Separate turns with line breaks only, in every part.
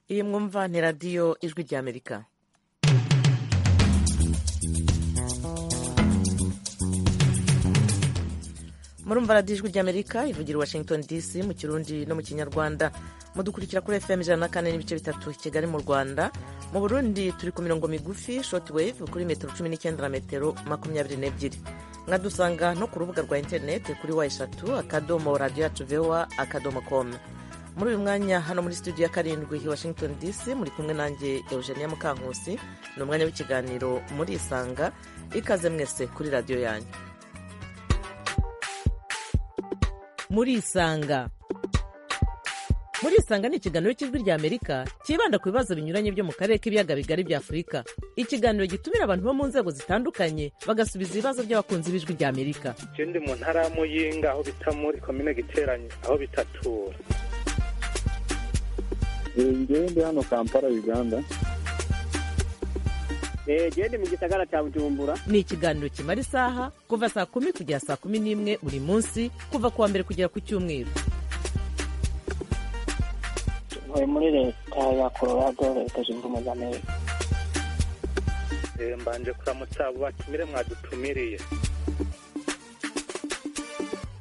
radiyo mwumva ni radiyo ijwi ry'amerika murumva radiyo ijwi ry'amerika ivugira washington dc mu kirundi no mu kinyarwanda mudukurikira kuri fm ijana na kane n'ibice bitatu kigali mu rwanda mu burundi turi ku mirongo migufi short wave kuri metero cumi n'icyenda na metero makumyabiri n'ebyiri mwadusanga no ku rubuga rwa interineti kuri wa eshatu akadomo radiyo yacu vewa akadomo komu muri uyu mwanya hano muri studio ya karindwi i washington dc muri kumwe nanjye eugenia mukankusi ni umwanya w'ikiganiro murisanga ikaze mwese kuri radiyo yanyu murisanga murisanga ni ikiganiro cy'ijwi ry'amerika cyibanda ku bibazo binyuranye byo mu karere k'ibiyaga bigari bya afurika ikiganiro gitumira abantu bo mu nzego zitandukanye bagasubiza ibibazo by'abakunzi b'ijwi ry'amerika
icyo ndi mu ntara ya muyinga aho bita muri komine giteranye aho bitatura
ngewe ndi hano kampala uganda
gende mu gisagara cya bujumbura
ni ikiganiro kimara isaha kuva saa kumi kugera saa kumi n'imwe buri munsi kuva ku wa mbere kugera ku cyumweru
tuvuye muri leta ya colorado leta zunze ubumwe za amerika
mbanje kuramutsa abo batumire mwadutumiriye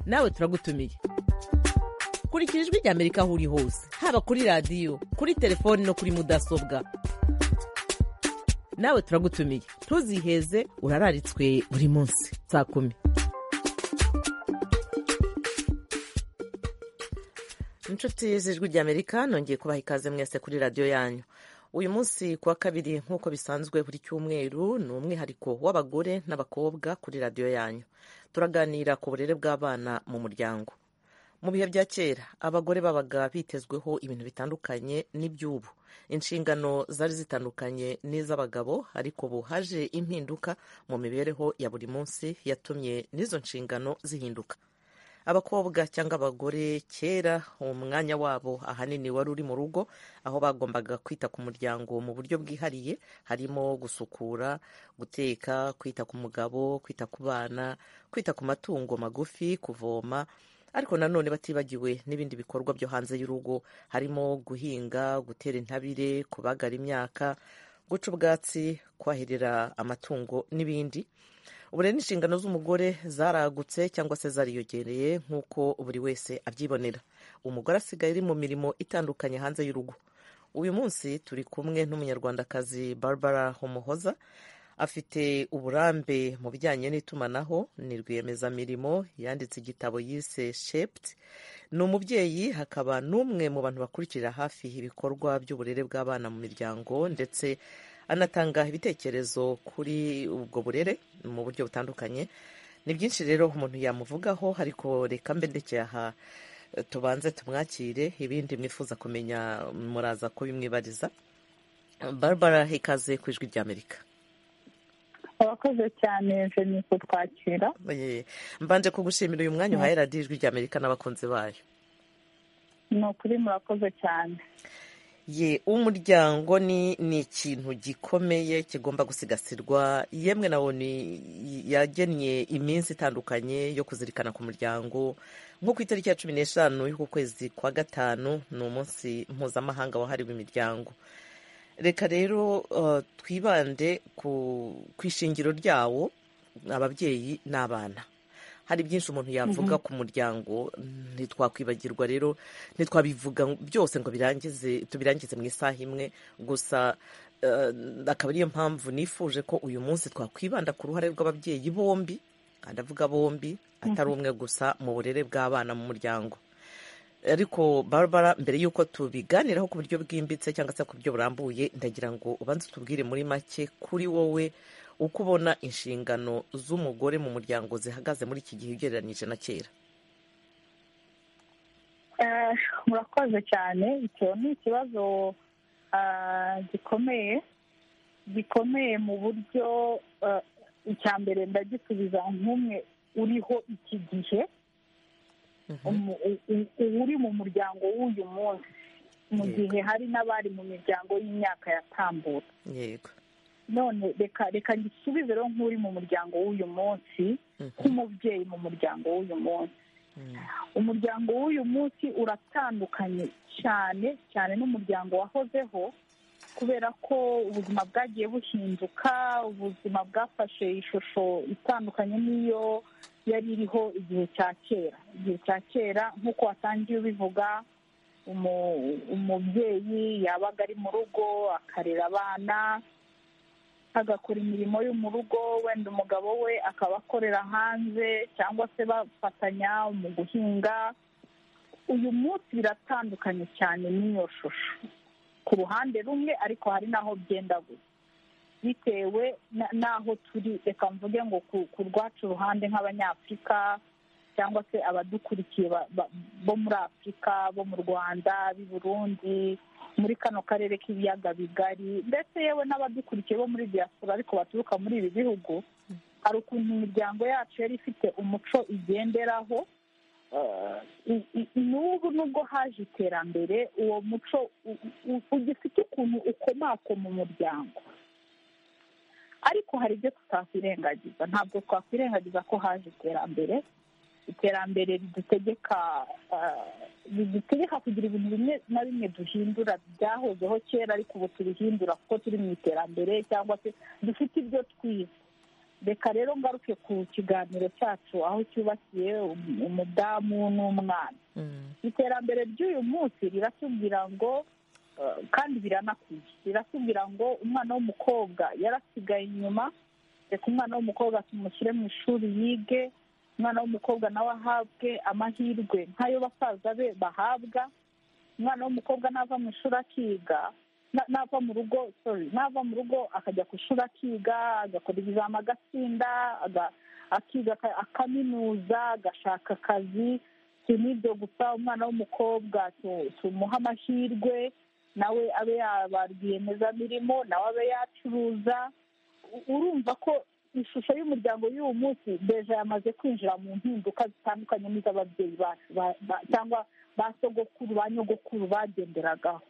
nawe turagutumiye kurikira ijwi ry'amerika aho uri hose haba kuri radiyo kuri telefoni no kuri mudasobwa nawe turagutumiye ntuziheze urararitswe buri munsi saa kumi inshuti z'ijwi ry'amerika nongeye kubaha ikaze mwese kuri radiyo yanyu uyu munsi ku wa kabiri nk'uko bisanzwe buri cyumweru ni umwihariko w'abagore n'abakobwa kuri radiyo yanyu turaganira ku burere bw'abana mu muryango mu bihe bya kera abagore babaga bitezweho ibintu bitandukanye n'iby'ubu inshingano zari zitandukanye n'iz'abagabo ariko ubu haje impinduka mu mibereho ya buri munsi yatumye n'izo nshingano zihinduka abakobwa cyangwa abagore kera umwanya wabo ahanini wari uri mu rugo aho bagombaga kwita ku muryango mu buryo bwihariye harimo gusukura guteka kwita ku mugabo kwita ku bana kwita ku matungo magufi kuvoma ariko nanone batibagiwe n'ibindi bikorwa byo hanze y'urugo harimo guhinga gutera intabire kubagara imyaka guca ubwatsi kwahirira amatungo n'ibindi ubure n'inshingano z'umugore zaragutse cyangwa se zariyongereye nk'uko buri wese abyibonera umugore asigaye ari mu mirimo itandukanye hanze y'urugo uyu munsi turi kumwe n'umunyarwandakazi barbara homohoza afite uburambe mu bijyanye n'itumanaho ni rwiyemezamirimo yanditse igitabo yise shepti ni umubyeyi hakaba n'umwe mu bantu bakurikirira hafi ibikorwa by'uburere bw'abana mu miryango ndetse anatanga ibitekerezo kuri ubwo burere mu buryo butandukanye ni byinshi rero umuntu yamuvugaho ariko reka mbe ndekeye aha tubanze tumwakire ibindi mwifuza kumenya muraza kubimwibariza barbara ikaze ku ijwi ry'amerika
abakoze cyane jeni kutwakira
mbanje kugushimira uyu mwanya uhaye radiyo ijwi ry'amerika n'abakunzi bayo
ni ukuri murakoze cyane
ye umuryango ni ni ikintu gikomeye kigomba gusigasirwa yemwe nawo ni yagennye iminsi itandukanye yo kuzirikana ku muryango nko ku itariki ya cumi n'eshanu y'uku kwezi kwa gatanu ni umunsi mpuzamahanga wahariwe imiryango reka rero twibande ku ishingiro ryawo ababyeyi n'abana hari byinshi umuntu yavuga ku muryango ntitwakwibagirwa rero ntitwabivuga byose ngo birangize tubirangize mu isaha imwe gusa akaba ariyo mpamvu nifuje ko uyu munsi twakwibanda ku ruhare rw'ababyeyi bombi ndavuga bombi atari umwe gusa mu burere bw'abana mu muryango ariko barbara mbere y'uko tubiganiraho ku buryo bwimbitse cyangwa se ku buryo burambuye ndagira ngo ubanze utubwire muri make kuri wowe uko ubona inshingano z'umugore mu muryango zihagaze muri iki gihe ugereranyije na kera
murakoze cyane icyo ni ikibazo gikomeye gikomeye mu buryo icya mbere ndagisubiza nk'umwe uriho iki gihe uri mu muryango w'uyu munsi mu gihe hari n'abari mu miryango y'imyaka yatambutse
yego
none reka reka ngisubize rero nk'uri mu muryango w'uyu munsi nk'umubyeyi mu muryango w'uyu munsi umuryango w'uyu munsi uratandukanye cyane cyane n'umuryango wahozeho kubera ko ubuzima bwagiye buhinduka ubuzima bwafashe ishusho itandukanye n'iyo yari iriho igihe cya kera igihe cya kera nk'uko watangiye ubivuga umu- umubyeyi yabaga ari mu rugo akarera abana agakora imirimo yo mu rugo wenda umugabo we akaba akorera hanze cyangwa se bafatanya mu guhinga uyu munsi biratandukanye cyane n'iyo shusho ku ruhande rumwe ariko hari n'aho byenda gusa bitewe na- n'aho turi reka mvuge ngo ku- ku rwacu ruhande nk'abanyafurika cyangwa se abadukurikiye ba- ba- bo muri afurika bo mu rwanda b'i burundi muri kano karere k'ibiyaga bigari ndetse yewe n'abadukurikiye bo muri diaspora ariko baturuka muri ibi bihugu hari ukuntu imiryango yacu yari ifite umuco igenderaho Eh, i- i- n'ubu nubwo haje iterambere uwo muco u- u- ugifite ukuntu ukomakoma umuryango ariko hari ibyo tutakwirengagiza ntabwo twakwirengagiza ko haje iterambere iterambere ridutegeka eh, ridutegeka kugira ibintu bimwe na bimwe duhindura byahozeho kera ariko ubu tubihindura kuko turi mu iterambere cyangwa se dufite ibyo twize reka rero ngaruke ku kiganiro cyacu aho cyubakiye um- umudamu n'umwana iterambere ry'uyu munsi riratubwira ngo eh, kandi biranakwiye riratubwira ngo umwana w'umukobwa yarasigaye inyuma reka umwana w'umukobwa tumushyire mu ishuri yige umwana w'umukobwa nawe ahabwe amahirwe nk'ayo basaza be bahabwa umwana w'umukobwa nava mu ishuri akiga na- nava mu rugo sorry nava mu rugo akajya ku ishuri akiga agakora ibizama agatsinda aga- akiga aka- akaminuza agashaka akazi si n'ibyo gusa umwana w'umukobwa tu- tumuhe amahirwe nawe abe yaba rwiyemezamirimo nawe abe yacuruza U- urumva ko ishusho y'umuryango y'uyu munsi deja yamaze kwinjira mu mpinduka zitandukanye n'iz'ababyeyi bacu ba- ba- cyangwa ba sogokuru ba nyogokuru bagenderagaho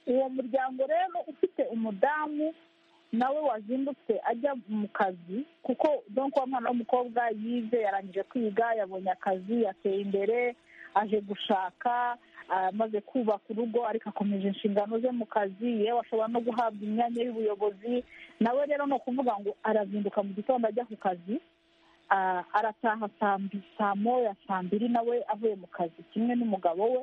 uwo muryango rero ufite umudamu nawe wazindutse ajya mu kazi kuko donko wa mwana w'umukobwa yize yarangije kwiga yabonye akazi yateye imbere aje gushaka amaze kubaka urugo ariko akomeje inshingano ze mu kazi yewe ashobora no guhabwa imyanya y'ubuyobozi nawe rero ni ukuvuga ngo arazinduka mu gitondo ajya ku kazi ah, arataha saa mbi- saa moya saa mbiri nawe avuye mu kazi kimwe n'umugabo we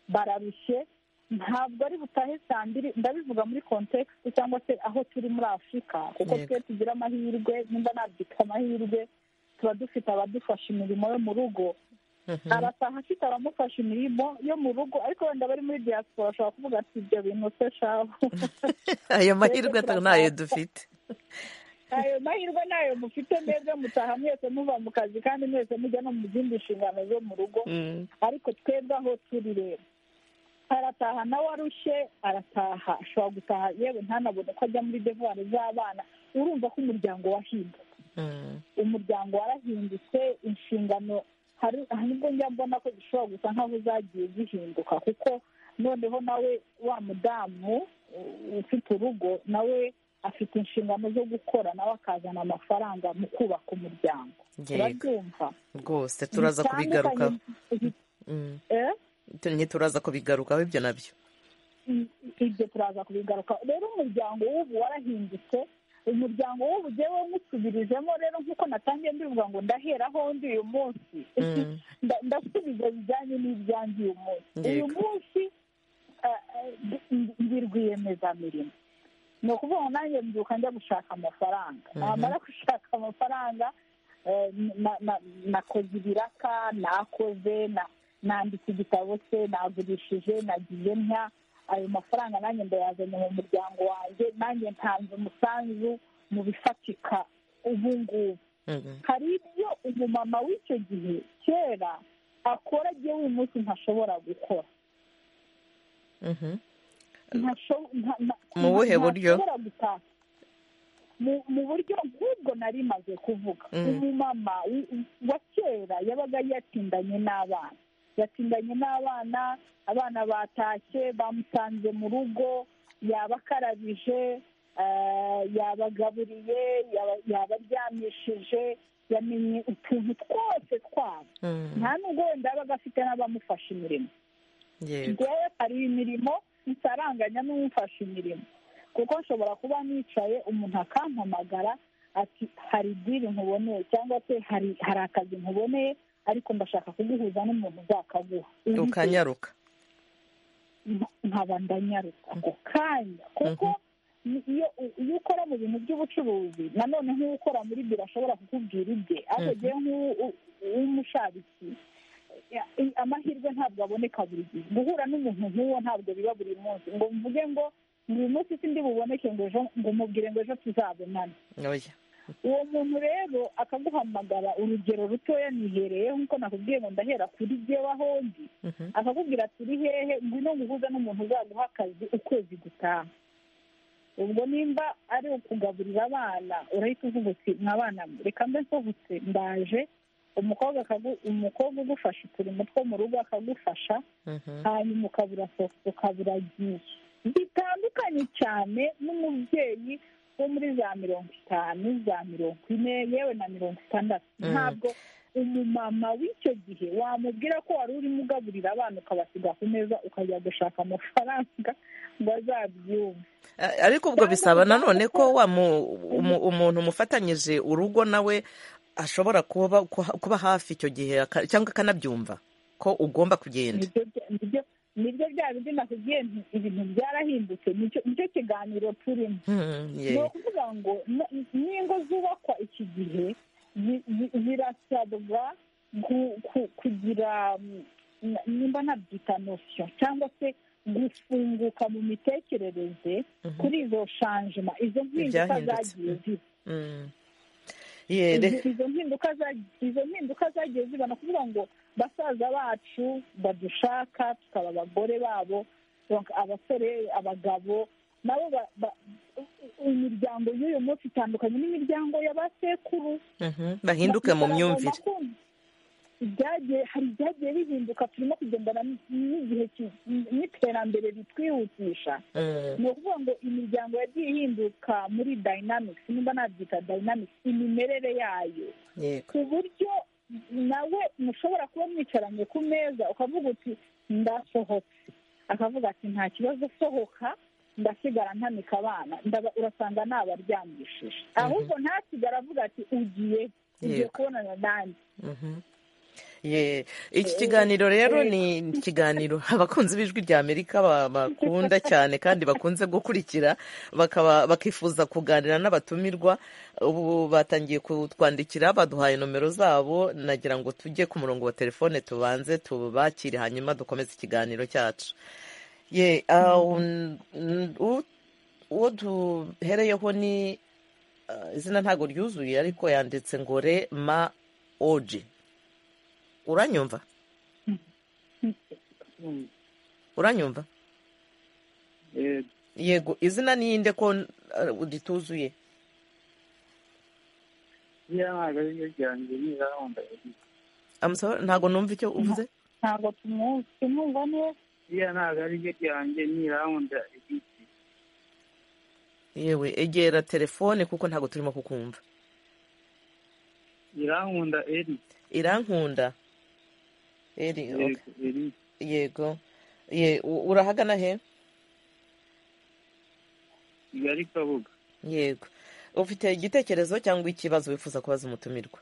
bararushye ntabwo ari butahe saa mbiri ndabivuga muri kontekisite cyangwa se aho turi muri afurika kuko
Yego.
twe tugira amahirwe nimba nabyitwa amahirwe tuba dufite abadufasha imirimo yo mu rugo arataha afite abamufasha imirimo yo mu rugo ariko wenda abari muri diaspora ashobora kuvuga ati ibyo bintu se shahu
ayo mahirwe
Twebwe
ntayo
turashaka-
dufite
ayo mahirwe nayo mufite mwebwe mutaha mwese muva mu kazi kandi mwese mujya no mu zindi nshingano zo mu rugo
Mm.
ariko twebwe aho turi rero arataha nawe arushye arataha ashobora gutaha yewe ntanabone ko ajya muri devuwari z'abana urumva ko umuryango wahindutse
Mm.
umuryango warahindutse inshingano hari nibwo njya mbona ko zishobora gusa nk'aho zagiye zihinduka kuko noneho nawe wa mudamu uh, ufite urugo nawe afite inshingano zo gukora nawe akazana amafaranga mu kubaka umuryango
yego
urabyumva
rwose turaza kubigarukaho Mm.
Eh?
ntituraza kubigarukaho ibyo nabyo
I- ibyo turaza kubigaruka rero umuryango w'ubu warahindutse umuryango w'ubu jyewe nkusubirijemo rero nk'uko natangiye mbivuga ngo ndaheraho ndi uyu munsi
Mm.
nda- ndasubiza bijyanye n'ibyanjye uyu munsi uyu
Yego.
munsi eh, eh, ndi- ndi rwiyemezamirimo ni ukuvuga ngo nanjye mbyuka njya gushaka amafaranga
Mhm.
namara gushaka amafaranga eh, na- na- nakoze ibiraka nakoze na- nanditse igitabo cye nagurishije nagiye ntya ayo mafaranga nanjye ndayazanye mu muryango wanjye nanjye ntanze umusanzu mu bifatika ubu ngubu
Mm.
hari ibyo umumama w'icyo gihe kera akora agiye munsi ntashobora gukora
Mhm.
Ntasho- nta- nta-
Mu buhe
nta-
buryo?
ntashobora gutaha. mu mu buryo nk'ubwo nari maze kuvuga
Mm.
umumama w- wa kera yabaga yatindanye n'abana yatindanye n'abana abana batashye bamusanze mu rugo yabakarabije yabagaburiye yabaryamishije yamenye utuntu twose twabo nta nubwo wenda yabaga afite n'abamufasha imirimo
yego
njyewe hari imirimo nsaranganya n'umufasha imirimo kuko nshobora kuba nicaye umuntu akampamagara ati hari diri nkuboneye cyangwa se hari hari akazi nkuboneye ariko ndashaka kuguhuza n'umuntu uzakaguha Uzi
ukanyaruka
nkaba ndanyaruka ako kanya kuko ni- iyo iyo ukora mu bintu by'ubucuruzi nanone nk'ukora muri biro ashobora kukubwira ibye ariko
Mhm.
ngewe nk'u- w'umushabitsi ya- i- amahirwe ntabwo aboneka buri gihe guhura n'umuntu nk'uwo ntabwo biba buri munsi ngo mvuge ngo uyu munsi sindi buboneke ngo ejo ngo mubwire ngo ejo tuzabonana
oya
uwo muntu rero akaguhamagara urugero rutoya nihereye nk'uko nakubwiye ngo ndahera kuri jyewe aho ndi
Mhm.
akakubwira ati uri hehe ngwino nguhuza n'umuntu uzaguha akazi ukwezi gutaha ubwo nimba ari ukugaburira abana urahita uvuga uti mwana reka mbe nsohotse ndaje umukobwa akagu- umukobwa ugufasha uturimo two mu rugo akagufasha
Mhm.
hanyuma ukabura soko ukabura giye bitandukanye cyane n'umubyeyi wo muri za mirongo itanu za mirongo ine yewe na mirongo itandatu
Mm.
ntabwo umumama w'icyo gihe wamubwira ko wari urimo ugaburira abana ukabasiga ku meza ukajya gushaka amafaranga ngo azabyumve
A- ariko ubwo bisaba nanone ko wa mu- umu- umuntu umufatanyije urugo nawe ashobora kuba kuba hafi icyo gihe aka- cyangwa akanabyumva ko ugomba kugenda
Nibyo bya- nibyo- nibyo bya bindi nakubwiye nti ibintu byarahindutse nicyo nicyo kiganiro turimo
Mhm,
ni
yeah.
ukuvuga ngo n- n'ingo zubakwa iki gihe zi- zi- zirasabwa gu- ku- kugira mm, n- nimba nabyita nosiyo cyangwa se gufunguka mu mitekerereze
Mhm.
kuri izo shanjima izo mpinduka
Ibyahindutse.
zagiye ziba
Mm. Yeah, re-
izo mpinduka za- izo mpinduka zagiye ziba ni ukuvuga ngo basaza bacu badushaka tukaba abagore babo donc abasore abagabo nabo ba- ba- imiryango y'uyu munsi itandukanye n'imiryango ya ba sekuru
Mhm, bahinduke mu myumvire
Bakagomba kumva. Ibyagiye hari ibyagiye bihinduka turimo kugendana n- n'igihe ki- n'iterambere ritwihutisha
Mm,
ni ukuvuga ngo imiryango yagiye ihinduka muri dayinamikisi nimba nabyita dayinamikisi imimerere yayo
yego
ku buryo nawe mushobora kuba mwicaranye ku meza ukavuga uti ndasohotse akavuga ati nta kibazo sohoka ndasigara ntamika abana ndaba urasanga nabaryamishije ahubwo ntasigara avuga ati ugiye ugiye
Yego.
kubonana nanjye
Mhm. Yeah. iki kiganiro rero ni ikiganiro abakunzi b'ijwi rya amerika ba- bakunda cyane kandi bakunze gukurikira bakaba bakifuza kuganira n'abatumirwa ubu batangiye kutwandikira baduhaye nomero zabo nagira ngo tujye ku murongo wa telefone tubanze tubakire hanyuma dukomeze ikiganiro cyacu Ye, ah, un- n- u- uwo duhereyeho ni ah, izina ntabwo ryuzuye ariko yanditse ngo rema oji uranyumva uranyumva
Eh,
yego izina ninde ko uh, rituzuye
iriya ntabwo ari ryo ryanjye ntirarondanye
I'm sorry, ntabwo numva icyo uvuze
ntabwo tumu- tumwumva neza
iriya ntabwo ari ryo ryanjye ntirarondanye
yewe egera telefone kuko ntabwo turimo kukumva
irankunda eri
irankunda eri okay.
Yego, eri
yego ye u- urahagana he
kigali kabuga
yego ufite igitekerezo cyangwa ikibazo wifuza kubaza umutumirwa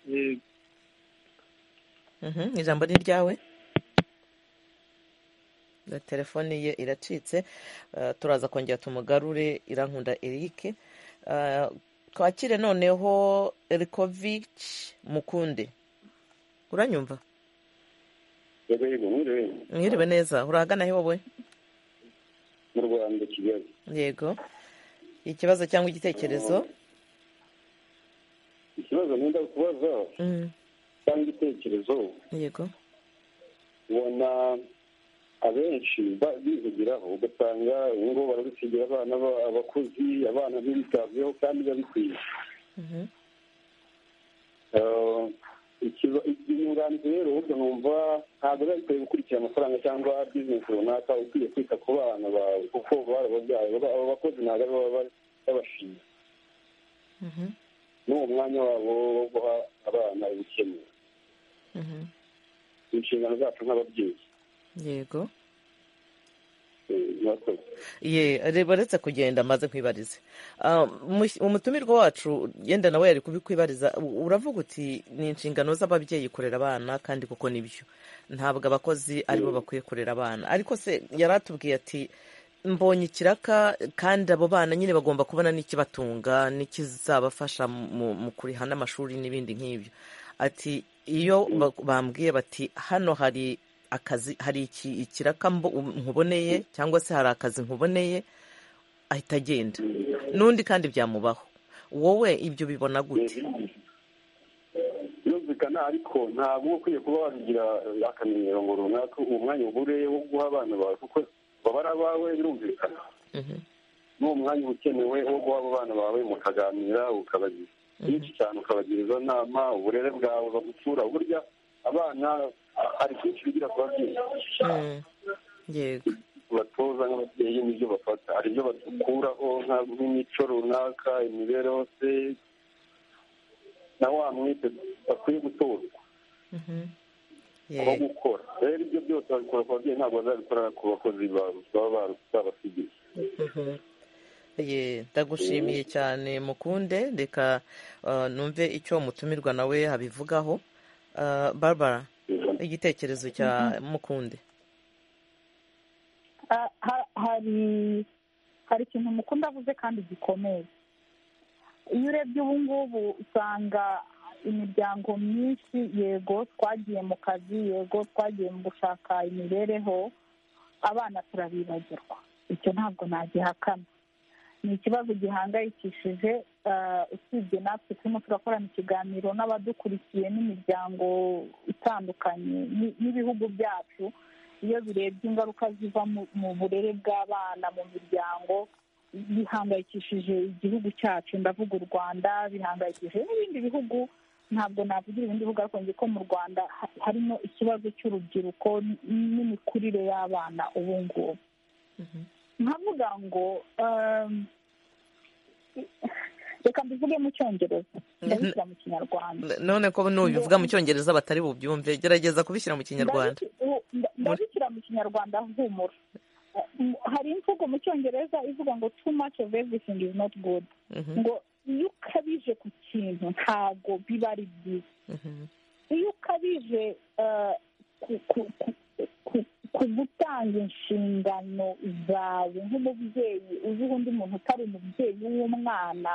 Yego.
Mhm, ijambo ni ryawe Na telefone ye iracitse Ah, turaza kongera tumugarure irankunda erike Ah, twakire noneho erikovici mukunde uranyumva
yego yego nkuriwe
mwiriwe neza urahagana he wowe
mu rwanda kigali
yego ikibazo cyangwa igitekerezo
ikibazo nenda kubaza
Mm,
cyangwa igitekerezo
yego
ubona abenshi ba- bihugiraho ugasanga ingo barabisigira abana ba- abakozi abana ntibitabweho kandi babikwiye
Mhm,
Eh, inyunganizi rero burya numva ntabwo biba bikwiye gukurikira amafaranga cyangwa bizinesi runaka ukwiye kwita ku bana bawe kuko barababyaye abo bakozi ntabwo ari baba babashinzwe n'uwo mwanya wabo wo guha abana ubukeneye inshingano zacu nk'ababyeyi
yego
Eh, murakoze
ye reba uretse kugenda maze nkwibarize Ah, mu- umutumirwa wacu yenda nawe yari kubikwibariza u- uravuga uti ni inshingano z'ababyeyi kurera abana kandi kuko nibyo ntabwo abakozi aribo bakwiye kurera abana ariko se yari atubwiye ati mbonye ikiraka kandi abo bana nyine bagomba kubona n'ikibatunga n'ikizabafasha mu mu kuriha n'amashuri n'ibindi nk'ibyo ati iyo ba- bambwiye bati hano hari akazi hari iki- ikiraka mbo- nkuboneye cyangwa se hari akazi nkuboneye ahita agenda n'undi kandi byamubaho wowe ibyo ubibona gute
yumvikana ariko ntabwo uba ukwiye kuba wabigira eh, akamenyero ngo runaka uwo mwanya ubure wo guha abana bawe kuko baba ari abawe birumvikana
Mhm,
n'uwo mwanya uba ukenewe wo guha abo bana bawe mukaganira ukabagira byinshi cyane ukabagira inama uburere bwawe bagucura burya abana ah, hari byinshi bigira ku babyeyi
mm, yego
batoza nk'ababyeyi n'ibyo bafata hari ibyo bakuraho nka- nk'imico runaka imibereho se na wa mwite bakwiye gutozwa
mhm,
aho
yego
gukora rero ibyo byose babikora ku babyeyi ntabwo bazabikora ku bakozi ba- baba babasigiye
Mhm. Ye, ndagushimiye cyane mukunde reka ah, numve icyo umutumirwa nawe abivugaho Ah, barbara igitekerezo cya mukunde
Ah, ha- hari hari ikintu mukunda avuze kandi gikomeye iyo urebye ubu ngubu usanga imiryango myinshi yego twagiye mu kazi yego twagiye mu gushaka imibereho abana turabibagirwa icyo ntabwo nagihakana ni ikibazo gihangayikishije ah, usibye natwe turimo turakorana ikiganiro n'abadukurikiye n'imiryango itandukanye ni- n'ibihugu byacu iyo birebye ingaruka ziva mu- mu burere bw'abana mu miryango bihangayikishije igihugu cyacu ndavuga u rwanda bihangayikishije n'ibindi bihugu ntabwo navugira ibindi bihugu ariko nzi ko mu rwanda ha- harimo ikibazo cy'urubyiruko n- n'imikurire y'abana ubu ngubu nkavuga ngo um, reka mbivuge mu cyongereza ndabishyira mu kinyarwanda
none ko nubivuga mu cyongereza batari bubyumve gerageza kubishyira mu kinyarwanda
Ndabishi- u- nda- ndabishyira mu kinyarwanda humura Eh, m- hari imvugo mu cyongereza ivuga ngo too much of everything is not good
Mhm,
ngo iyo ukabije ku kintu ntabwo biba ari byiza
mhm,
iyo ukabije eh, ku- ku- ku- ku- ku gutanga inshingano zawe nk'umubyeyi uziho undi muntu utari umubyeyi w'umwana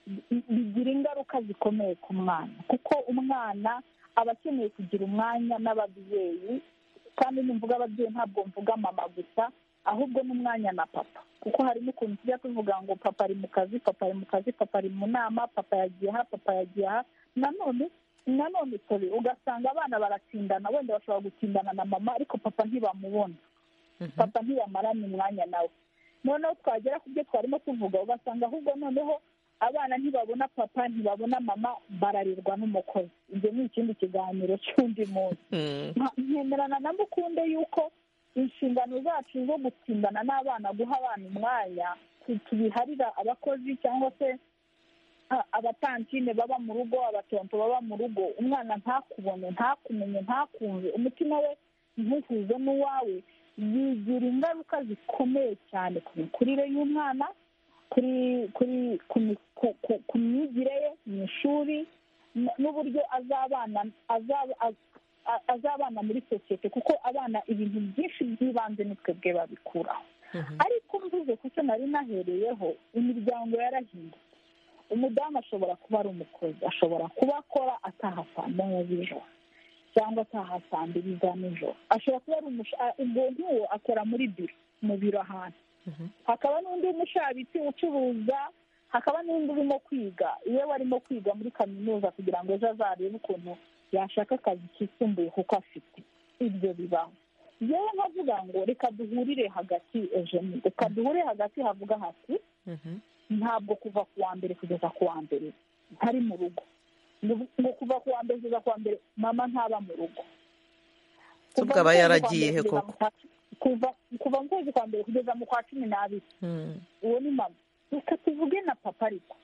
bi- bigira ingaruka zikomeye ku mwana kuko umwana aba akeneye kugira umwanya n'ababyeyi kandi nimvuga ababyeyi ntabwo mvuga mama gusa ahubwo n'umwanya na papa kuko harimo ukuntu tujya tuvuga ngo papa ari mu kazi papa ari mu kazi papa ari mu nama papa yagiye aha papa yagiye aha nanone nanone sorry ugasanga abana baratindana wenda bashobora gutindana na mama ariko papa ntibamubona
mhm.
papa ntiyamarana umwanya nawe noneho twagera ku byo twarimo tuvuga ugasanga ahubwo noneho abana ntibabona papa ntibabona mama bararerwa n'umukozi ibyo ni ikindi kiganiro cy'undi munsi
Mm,
Nka- nkemerana na mukunde y'uko inshingano zacu zo gutsindana n'abana guha abana umwanya tu- tubiharira abakozi cyangwa se a- abatantine baba mu rugo abatonto baba mu rugo umwana ntakubone ntakumenye ntakumve umutima we ntuhuze n'uwawe bigira ingaruka zikomeye cyane ku mikurire y'umwana kuri kuri ku mi- ku- ku- ku myigire ye mu ishuri n- n'uburyo azabana azaba- az- a- azabana muri sosiyete kuko abana ibintu byinshi by'ibanze ni twebwe babikuraho
mhm,
ariko mvuze ku cyo nari nahereyeho imiryango yarahindutse umudamu ashobora kuba ari umukozi ashobora kuba akora ataha saa moya z'ijoro cyangwa ataha saa mbiri za nijoro ashobora kuba ari umusha- a- ubwo nk'uwo akora muri biro mu biro ahantu
Mhm.
hakaba n'undi w'umushabitsi ucuruza hakaba n'undi urimo kwiga iyo arimo kwiga muri kaminuza kugira ngo ejo azarebe ukuntu yashaka akazi kisumbuye kuko afite ibyo bibaho yewe nkavuga ngo reka duhurire hagati ejeni reka duhurire hagati havuga hati
mhm,
ntabwo kuva ku wa mbere kugeza ku wa mbere ntari mu rugo ngo kuva ku wa mbere kugeza ku wa mbere mama ntaba mu rugo
Se ubwo aba yaragiye he koko?
kuva kuva mu kwezi kwa mbere kugeza mu kwa cumi n'abiri
Mm.
uwo ni mama reka tuvuge na papa ariko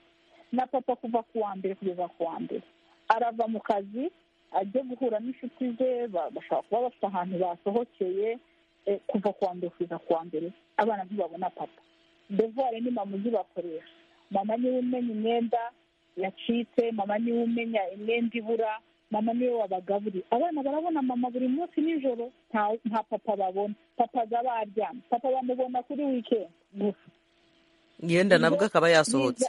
na papa kuva ku wa mbere kugeza ku wa mbere arava mu kazi ajya guhura n'inshuti ze ba- bashobora kuba bafite ahantu basohokeye eh, kuva ku wa mbere kugeza ku wa mbere abana ntibabona papa devuware ni mama uzibakoresha mama niwe umenya imyenda yacitse mama niwe umenya imyenda ibura mama niwe wabagaburiye abana barabona mama buri munsi nijoro nta nta papa babona papa aba baryamye papa bamubona kuri wikendi gusa
yenda nabwo akaba yasohotse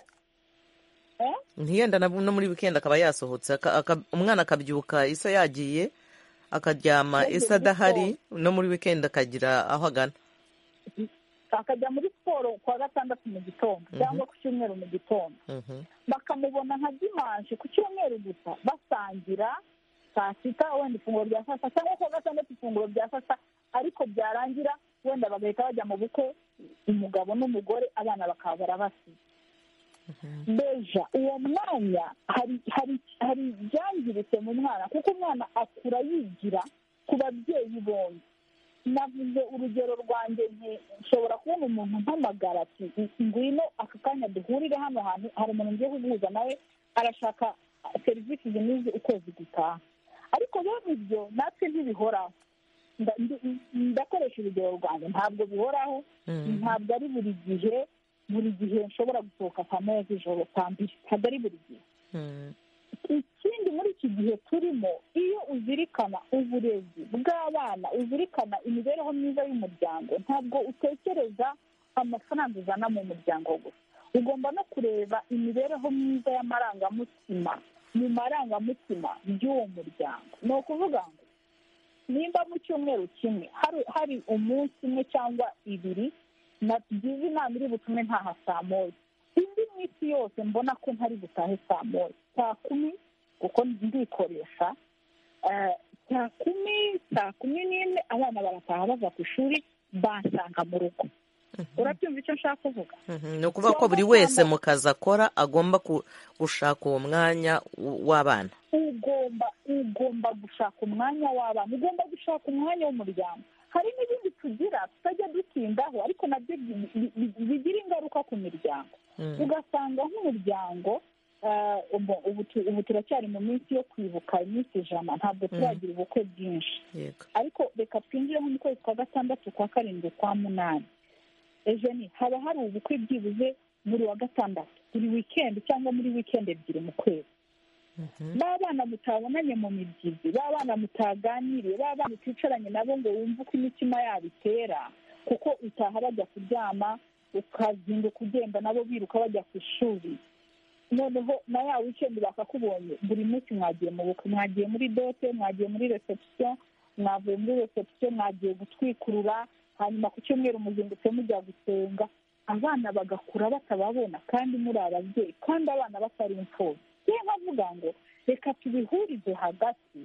Eh?
ntiyenda na- no muri wikendi akaba yasohotse aka- aka- umwana akabyuka isa yagiye akaryama
Yagiye
isa
muri
adahari no muri wikendi akagira aho agana
akajya muri siporo kuwa gatandatu mu gitondo cyangwa ku cyumweru mu gitondo
Mhm.
bakamubona nka dimanshi ku cyumweru gusa basangira saa sita wenda ifunguro rya saa sita cyangwa kuwa gatandatu ifunguro rya saa sita ariko byarangira wenda bagahita bajya mu bukwe umugabo n'umugore abana bakaba barabasize beja uwo mwanya hari hari hari ibyangiritse mu mwana kuko umwana akura yigira ku babyeyi bombi navuze urugero rwanjye nti nshobora kubona umuntu mpamagara ati ngwino aka kanya duhurire hano hantu hari umuntu ngiye kuguhuza nawe arashaka serivisi zimize ukwezi gutaha ariko bene ibyo natwe ntibihoraho Nda- ndi- ndakoresha urugero rwanjye ntabwo bihoraho
Mm.
ntabwo ari buri gihe buri gihe nshobora gusohoka saa moya z'ijoro saa mbiri ntabwo ari buri gihe
Mm.
ikindi muri iki gihe turimo iyo uzirikana uburezi bw'abana uzirikana imibereho myiza y'umuryango ntabwo utekereza amafaranga uzana mu muryango gusa ugomba no kureba imibereho myiza y'amarangamutima mu marangamutima y'uwo muryango ni ukuvuga ngo nimba mu cyumweru kimwe hari- hari umunsi umwe cyangwa ibiri nagize inama iri butume ntaha saa moya indi minsi yose mbona ko ntari butahe saa moya saa kumi kuko ndikoresha Eh, saa kumi saa kumi n'imwe abana barataha bava ku ishuri bansanga mu rugo urabyumva icyo nshaka kuvuga
Mhm. ni ukuvuga ko buri wese mu kazi akora agomba ku- gushaka uwo mwanya w- w'abana
ugomba ugomba gushaka umwanya w'abana ugomba gushaka umwanya w'umuryango hari n'ibindi tugira tutajya dutindaho ariko nabyo bi- bi- bi- bigira ingaruka ku miryango
Mm.
ugasanga nk'umuryango eh, ubu- ubu tu- ubu turacyari mu minsi yo kwibuka iminsi ijana ntabwo turagira ubukwe bwinshi
yego
ariko reka twinjire nko mu kwezi kwa gatandatu kwa karindwi kwa munani ejo ni haba hari ubukwe byibuze buri wa gatandatu buri wikendi cyangwa muri wikendi ebyiri mu kwezi b'abana mutabonanye mu mibyizi b'abana mutaganiriye b'abana uticaranye nabo ngo wumve uko imitima yabo itera kuko utaha bajya kuryama ukazinduka ugenda nabo biruka bajya ku ishuri noneho na ya wikendi bakakubonye buri munsi mwagiye mu bukwe mwagiye muri dote mwagiye muri reception mwavuye muri reception mwagiye gutwikurura hanyuma ku cyumweru muzindutse mujya gusenga abana bagakura batababona kandi muri ababyeyi kandi abana batari imfubyi niyo nkavuga ngo reka tubihurize hagati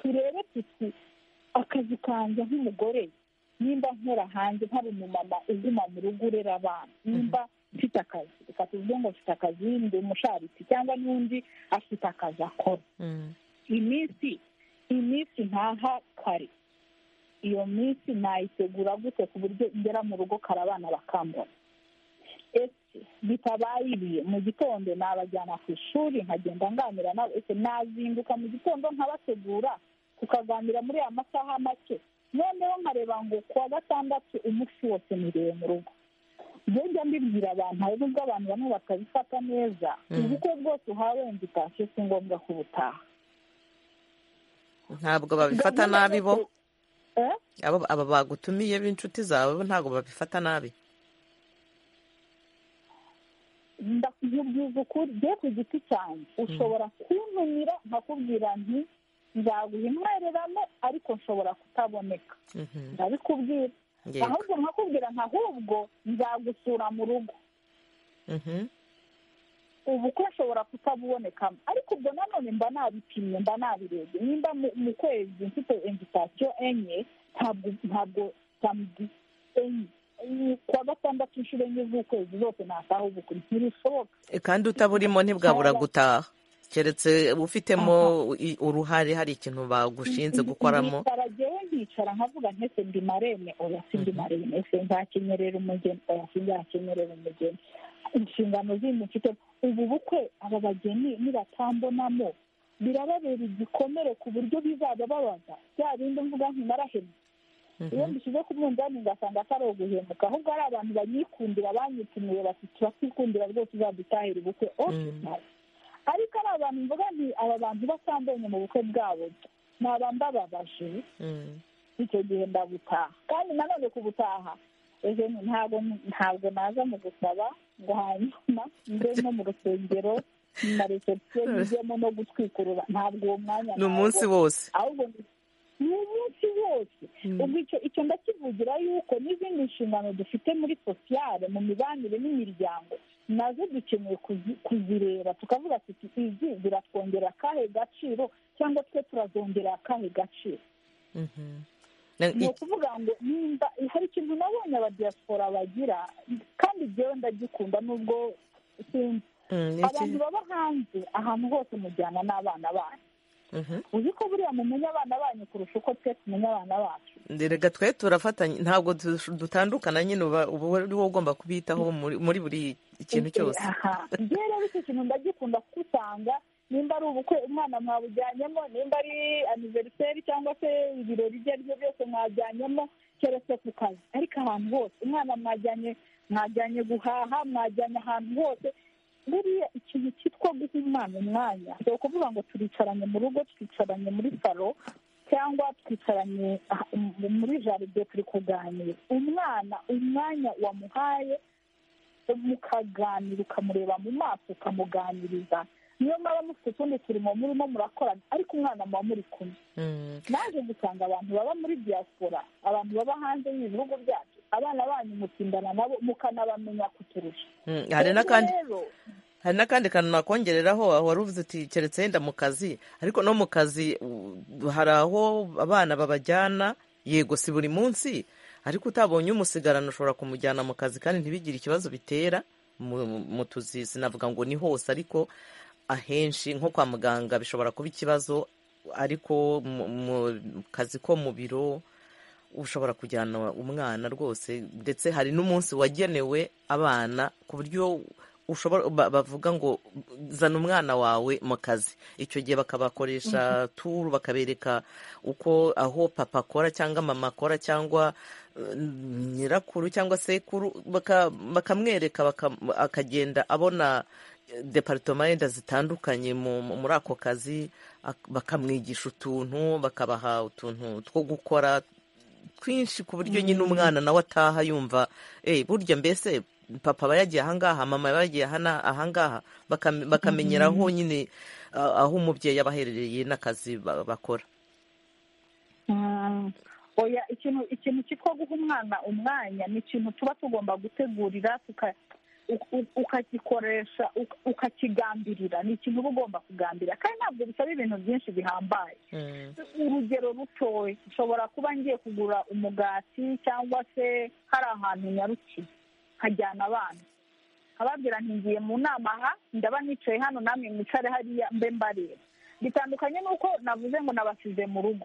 turebe tuti akazi kanjye nk'umugore nimba nkora hanze nkaba umumama uguma mu rugo urera abana nimba mfite akazi reka tuvuge ngo mfite akazi ndi umusharitsi cyangwa n'undi afite akazi akora
Mm.
iminsi iminsi ntaha kare iyo minsi nayitegura gute ku buryo ngera mu rugo kare abana bakambona ese bitabaye ibi mu gitondo nabajyana ku ishuri nkagenda nganira nabo ese nazinduka mu gitondo nkabategura tukaganira muri aya masaha make noneho nkareba ngo ku wa gatandatu umunsi wose niriwe mu rugo njya mbibwira abantu hari n'ubwo abantu bamwe batabifata neza ubukwe bwose uhawe wenda utashye si ngombwa ko ubutaha
ntabwo babifata nabi bo
Eh?
abo- aba bagutumiye b'inshuti zawe bo ntabwo babifata nabi
ndakubwiza ukuri bye ku giti cyanjye ushobora kuntumira nkakubwira nti nzaguha intwererano ariko nshobora kutaboneka
Mhm.
ndabikubwira
Yego.
ahubwo nkakubwira nti ahubwo nzagusura mu rugo
Mhm.
ubukwe nshobora kutabubonekamo ariko ubwo nanone mba nabipimye mba nabirebye nimba mu- mu kwezi mfite invitasiyo enye ntabwo ntabwo samedi enye kuwa gatandatu inshuro enye z'ukwezi zose nataha ubukwe ntibishoboka
E, kandi utaburimo ntibwabura
Haba.
gutaha keretse ufitemo i- uruhare hari ikintu bagushinze gukoramo
nicara jyewe nkicara nkavuga ntese ndi marene oya si ndi marene ese nzakenyerera umugeni oya si nzakenyerera umugeni inshingano zindi mfite ubu bukwe aba bageni nibatambonamo birababera igikomere ku buryo bizajya babaza bya bindi mvuga nti narahemye iyo mbishyize ku munzani ngasanga atari uguhemuka ahubwo ari abantu banyikundira banyipimiye bati turakikundira rwose uzadutahira ubukwe oke
Mhm.
nawe ariko ari abantu mvuga nti aba bantu batambonye mu bukwe bwabo ni abambababaje
Mm,
icyo gihe ndagutaha kandi nanone ku gutaha ejo ni ntabwo ntabwo naza mu gusaba ngo hanyuma nze no mu rusengero na reception njyemo no gutwikurura ntabwo uwo mwanya
ni umunsi wose
ahubwo ni- ni umunsi wose ubwo icyo icyo ndakivugira yuko n'izindi nshingano dufite muri sosiyale mu mibanire n'imiryango nazo dukeneye kuzi- kuzireba tukavuga tuti izi ziratwongera akahe gaciro cyangwa twe turazongera akahe gaciro
Mhm. Na-
ni
i-
ukuvuga ngo nimba hari ikintu nabonye abadiyasipora bagira kandi jyewe ndagikunda nubwo sinzi
mm, ni iki?
abantu baba hanze ahantu hose mujyana n'abana banyu
Mhm.
uzi ko buriya mumenya abana banyu kurusha uko twe tumenya abana bacu
reka twe turafatanya ntabwo du- dutandukana nyine uba uba uri wowe ugomba kubitaho muri muri buri kintu cyose
aha njyewe rero icyo kintu ndagikunda kuko usanga nimba ari ubukwe umwana mwabujyanyemo nimba ari aniveriseri cyangwa se ibirori ibyo ari byo byose mwajyanyemo keretse ku kazi ariko ahantu hose umwana mwajyanye mwajyanye guhaha mwajyanye ahantu hose buriya ikintu cyitwa guha umwana umwanya si ukuvuga ngo turicaranye mu rugo twicaranye muri salo cyangwa twicaranye ah, m- muri jaride turi kuganira umwana umwanya wamuhaye mukaganira ukamureba mu maso ukamuganiriza niyo mwaba mufite utundi turimo murimo murakorana ariko umwana muba muri kumwe
Mm,
naje gusanga abantu baba muri diaspora abantu baba hanze y'ibihugu byacu abana banyu mutindana nabo mukanabamenya kuturusha
mm. hari n'akandi
rero
hari n'akandi kantu nakongereraho aho wari uvuze uti keretse yenda mu kazi ariko no mu kazi u- hari aho abana babajyana yego si buri munsi ariko utabonye umusigarana ushobora kumujyana mu kazi kandi ntibigire ikibazo bitera mu- mu mu tuzi sinavuga ngo ni hose ariko ahenshi nko kwa muganga bishobora kuba ikibazo ariko mu- mu kazi ko mu biro ushobora kujyana umwana rwose ndetse hari n'umunsi wagenewe abana ku buryo ushobora ba- bavuga ngo zana umwana wawe mu kazi icyo gihe bakabakoresha turu bakabereka uko aho papa akora cyangwa mama akora cyangwa eh, nyirakuru cyangwa sekuru baka- bakamwereka baka- akagenda abona eh, departoma yenda zitandukanye mu- mu- muri ako kazi ak- bakamwigisha utuntu bakabaha utuntu two gukora twinshi ku buryo nyine umwana nawe ataha yumva "Eh, burya mbese papa aba yagiye ahangaha mama aba yagiye ahana- ahangaha bakam- bakamenyera aho nyine ah, aho umubyeyi aba aherereye n'akazi ba- bakora
Mm. oya ikintu ikintu cyitwa guha umwana umwanya ni ikintu tuba tugomba gutegurira tuka- u- u- ukagikoresha uka- ukakigambirira ni ikintu uba ugomba kugambira kandi ntabwo bisaba ibintu byinshi bihambaye urugero rutoya ushobora kuba ngiye kugura umugati cyangwa se hari ahantu nyarukiye nkajyana abana ababwira nti ngiye mu nama aha ndaba nicaye hano namwe mwicare hariya mbe mbareba bitandukanye n'uko navuze ngo nabasize mu rugo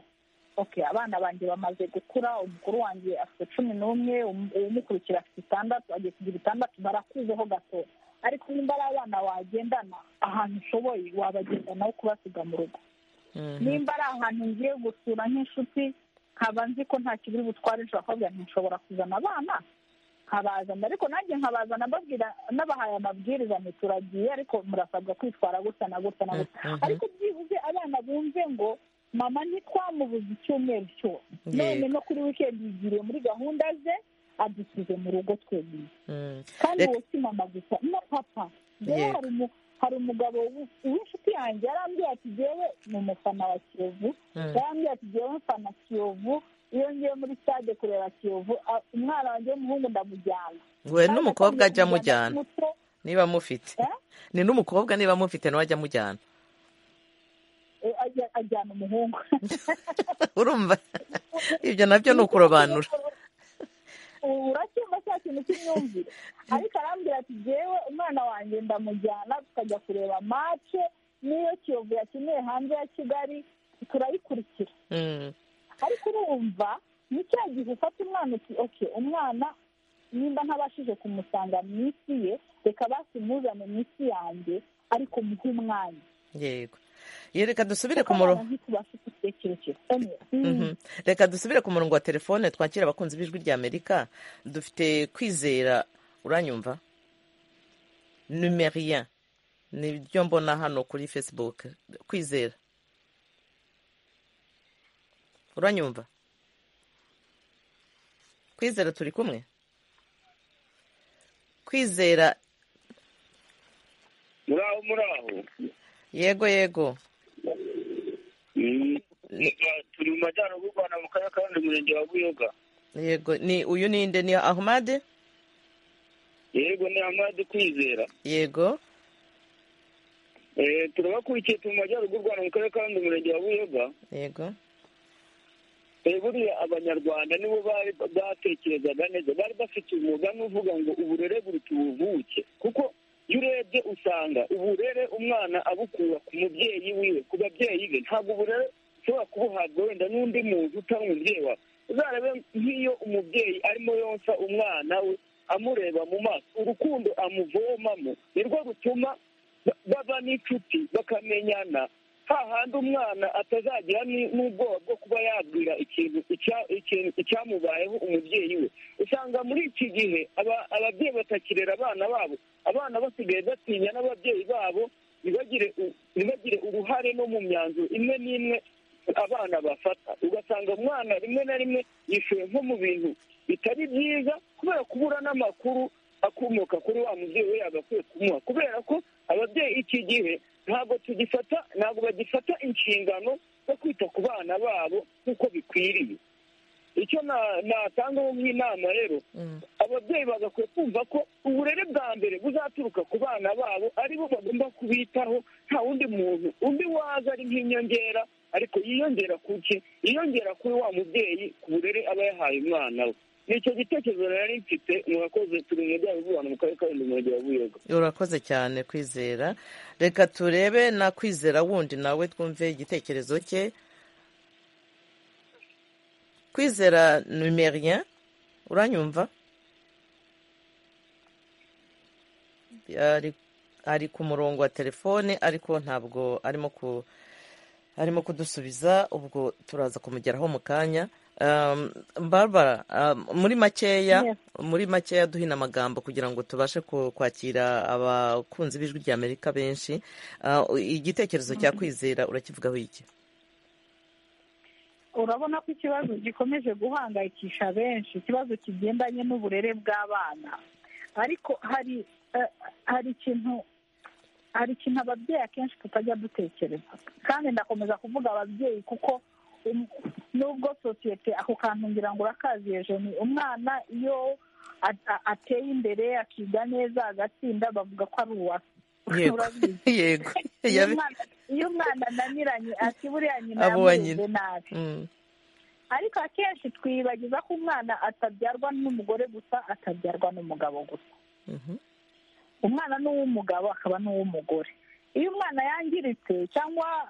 okay abana banjye bamaze gukura umukuru wanjye afite cumi n'umwe um- umukurikira afite itandatu agiye kugira itandatu barakuzeho gato ariko nimba ari abana wagendana ahantu ushoboye wabagendana aho kubasiga mu rugo nimba ari ahantu ngiye gusura nk'inshuti nkaba nzi ko nta kibiri butware ejo bakabwira nti nshobora kuzana abana nkabazana ariko nanjye nkabazana mbabwira nabahaye amabwiriza nti turagiye ariko murasabwa kwitwara gutya na gutya na gutya
Mhm, mhm.
ariko byibuze abana bumve ngo mama ntitwamubuze icyumweru cyose none no kuri wikendi yigiriye muri gahunda ze adusize mu rugo twemye
Mm.
kandi
Reka-
uwo si mama gusa na papa njyewe
Yego.
hari umu- hari umugabo w- w'inshuti yanjye yarambwira ati jyewe ni umufana wa kiyovu
Mm.
yarambwira ati jyewe mfana kiyovu iyo ngiye muri stade kureba kiyovu a- umwana wanjye w'umuhungu ndamujyana
we
Kandi
n'umukobwa ajya
atangiye kumujyana
amujyana
muto,
niba amufite
Eh?
ni n'umukobwa niba amufite nawe ajya amujyana
eh, ajya- ajyana umuhungu
urumva ibyo nabyo ni ukurobanura
uracyumva cya kintu cy'imyumvire ariko arambwira ati jyewe umwana wanjye ndamujyana tukajya kureba mace n'iyo kiyovu yakeneye hanze ya kigali turayikurikira
Mm.
ariko urumva ni cya gihe ufata umwana uti oke umwana nimba ntabashije kumusanga mu isi ye reka basi muzane mu isi yanjye ariko muhe umwanya
yego Ye, reka dusubire
kuko
ku murongo
abana ntitubashe gutekereje
Mhm. reka dusubire ku murongo wa telefone twakira abakunzi b'ijwi rya amerika dufite kwizera uranyumva numerien nibyo mbona hano kuri facebook kwizera uranyumva kwizera turi kumwe kwizera
muraho muraho
yego yego
turi mu majyaruguru rwanda mu karere ka rundi murenge wa buyoga
yego ni uyu ninde ni ahmad
yego ni amade kwizera
yego
Eh, turabakurikiye turi mu majyaruguru rwanda mu karere ka rundi murenge wa buyoga
yego
Eh, buriya abanyarwanda nibo bari batekerezaga neza bari bafite umwuga n'uvuga ngo uburere buruta ubuvuke kuko iyo urebye usanga uburere umwana abukura ku mubyeyi wiwe ku babyeyi be ntabwo uburere ushobora kubuhabwa wenda n'undi muntu utari umubyeyi wawe uzarebe nk'iyo umubyeyi arimo yonsa umwana we amureba mu maso urukundo amuvomamo nirwo rutuma ba- baba n'inshuti bakamenyana hahandi umwana atazagira ni- n'ubwoba bwo kuba yabwira ikintu icya- ikintu icyamubayeho umubyeyi we usanga muri iki gihe aba- ababyeyi batakirera abana babo abana basigaye batinya n'ababyeyi babo ntibagire u- ntibagire uruhare no mu myanzuro imwe n'imwe abana bafata ugasanga umwana rimwe na rimwe yishuye nko mu bintu bitari byiza kubera kubura n'amakuru akomoka kuri wa mubyeyi we yagakwiye kumuha kubera ko ababyeyi iki gihe ntabwo tugifata ntabwo bagifata inshingano zo kwita ku bana babo nk'uko bikwiriye icyo na- natangaho nk'inama rero
Mm.
ababyeyi bagakwiye kumva ko uburere bwa mbere buzaturuka ku bana babo ari bo bagomba kubitaho nta wundi muntu undi waza ari nk'inyongera ariko yiyongera ku ki yiyongera kuri wa mubyeyi ku burere aba yahaye umwana we nicyo gitekerezo nari mfite murakoze turi mu majyaruguru y'u rwanda mu karere ka rundi murenge wa buyoga
urakoze cyane kwizera reka turebe na kwizera wundi nawe twumve igitekerezo cye kwizera numerien uranyumva ari, ari ku murongo wa telefone ariko ntabwo arimo ku arimo kudusubiza ubwo turaza kumugeraho mu kanya Um, barbara um, muri makeya
Yes.
muri makeya duhina amagambo kugira ngo tubashe ku- kwakira abakunzi b'ijwi rya amerika benshi Uh, igitekerezo cya kwizera urakivugaho iki
urabona ko ikibazo gikomeje guhangayikisha benshi ikibazo kigendanye n'uburere bw'abana ariko hari eh, hari ikintu hari ikintu ababyeyi akenshi tutajya dutekereza kandi ndakomeza kuvuga ababyeyi kuko um- nubwo sosiyete ako kantu ngira ngo urakaziye jeni umwana iyo a- a- ateye imbere akiga neza agatsinda bavuga ko ari uwa
Yego.
urabizi
yego
iyo
Yabi-
umwana iyo umwana ananiranye ati buriya nyina
Abo wa
yamureze nabi
Mm,
ariko akenshi twibagiza ko umwana atabyarwa n'umugore gusa atabyarwa n'umugabo gusa
mhm.
umwana ni uw'umugabo akaba n'uw'umugore iyo umwana yangiritse cyangwa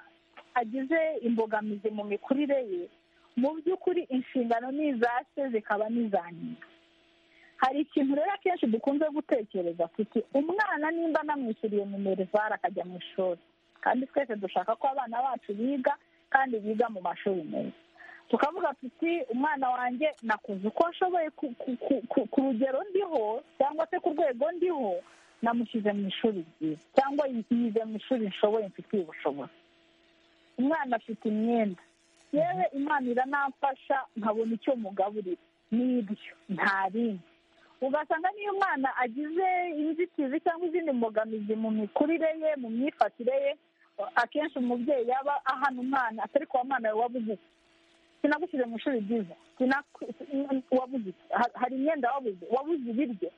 agize imbogamizi mu mikurire ye mu by'ukuri inshingano ni iza se zikaba n'iza nyina hari ikintu rero akenshi dukunze gutekereza tuti umwana nimba anamwishyuriye minerivare akajya mu ishuri kandi twese dushaka ko abana bacu biga kandi biga mu mashuri meza tukavuga tuti umwana wanjye nakuze uko nshoboye ku- ku- ku- ku- ku rugero ndiho cyangwa se ku rwego ndiho namushyize mu ishuri ryiza cyangwa yize mu ishuri nshoboye mfitiye ubushobozi umwana afite imyenda yewe imana iranamfasha nkabona icyo mugaburira n'ibyo nta rindi ugasanga niyo umwana agize inzitizi cyangwa izindi mbogamizi mu mikurire ye mu myifatire ye akenshi umubyeyi yaba ahana umwana atari kuwa mwana we wabuze iki? sinagushyize mu ishuri ryiza sinaku- wabuze iki? Ha- hari imyenda wabuze wabuze ibiryo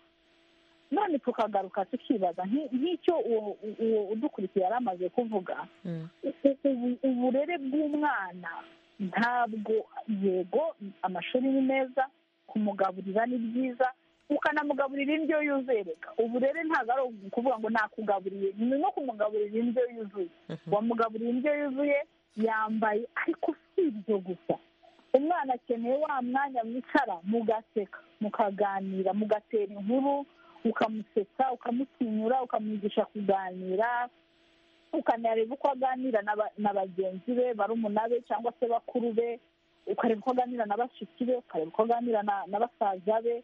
none tukagaruka tukibaza nk'i- nk'icyo uwo uwo udukurikiye yari amaze kuvuga
Mm.
u- u- uburere bw'umwana ntabwo yego amashuri ni meza kumugaburira ni byiza ukanamugaburira indyo yuzuye reka uburere ntabwo ari ukuvuga ngo nakugaburiye ni no kumugaburira indyo yuzuye wamugaburiye indyo yuzuye yambaye ariko si ibyo gusa umwana akeneye wa mwanya mwicara mugaseka mukaganira mugatera inkuru ukamusetsa ukamutinyura ukamwigisha kuganira ukanareba uko aganira n'aba- na bagenzi be barumuna be cyangwa se bakuru be ukareba uko aganira na bashiki be ukareba uko aganira na- na basaza be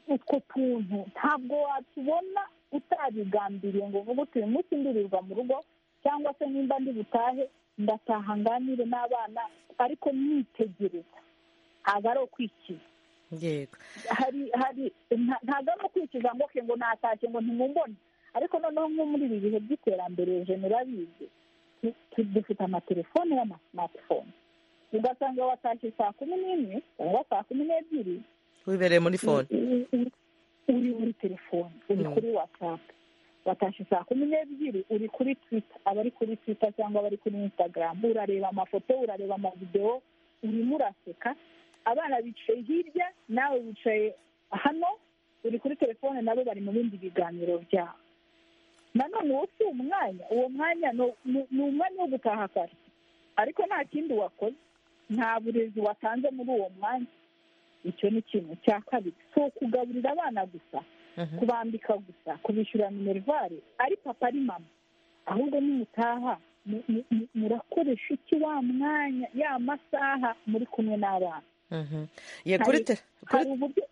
utwo tuntu ntabwo watubona utabigambiriye ngo uvuge uti uyu munsi ndirirwa mu rugo cyangwa se nimba ndi butahe ndataha nganire n'abana ariko mwitegereza ntabwo ari ukwikiza
yego
hari hari nta- ntabwo ari ukwikiza ngo ke ngo natashye ngo ntimumbone ariko noneho nko muri ibi bihe by'iterambere murabizi tu- tu- dufite amatelefone y'amasimatifone ugasanga watashye saa kumi n'imwe cyangwa saa kumi n'ebyiri
wibereye muri fone
uri uri muri telefone uri
Mm.
kuri watsapu watashye saa kumi n'ebyiri uri kuri twita abari kuri twita cyangwa abari kuri insitagaramu urareba amafoto urareba amavidewo urimo uraseka abana bicaye hirya nawe wicaye hano uri kuri telefone nabo bari mu bindi biganiro byabo nanone wowe si umwanya uwo mwanya ni- ni- ni umwanya wo gutaha kare ariko nta kindi wakoze nta burezi watanze muri uwo mwanya icyo ni ikintu cya kabiri si ukugaburira abana gusa
Mhm.
kubambika gusa kubishyura minerivare ari papa ari mama ahubwo nimutaha mu- mu- mu- murakoresha iki wa mwanya ya masaha muri kumwe n'abana
Mhm. ye kuri te- kuri
hari uburyo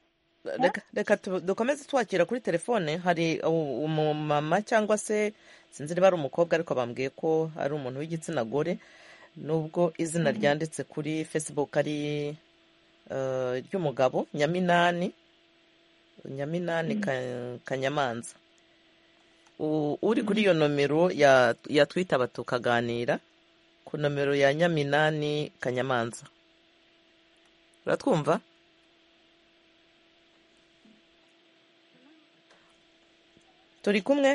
reka reka tu- dukomeze twakira kuri telefone hari u- umumama cyangwa se sinzi niba ari umukobwa ariko bambwiye ko ari umuntu w'igitsina gore nubwo izina ryanditse kuri facebook ari eh, ry'umugabo nyaminani nyaminani Ka- kanyamanza U- uri kuri iyo nomero ya ya twitaba tukaganira ku nomero ya nyaminani kanyamanza uratwumva turi kumwe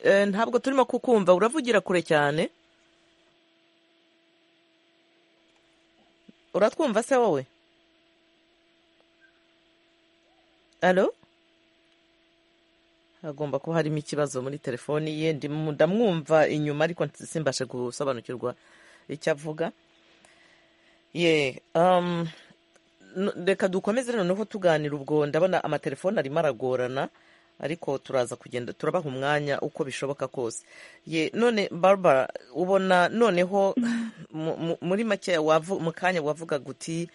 Eh, ntabwo turimo kukumva uravugira kure cyane uratwumva se wowe alo hagomba kuba harimo ikibazo muri telefoni ye ndimu- ndamwumva inyuma ariko nti- simbashe gusobanukirwa icyo avuga ye um, n- reka dukomeze noneho tuganira ubwo ndabona amatelefone arimo aragorana ariko turaza kugenda turabaha umwanya uko bishoboka kose ye none barbara ubona noneho mu- mu- muri make wavu- mu kanya wavugaga uti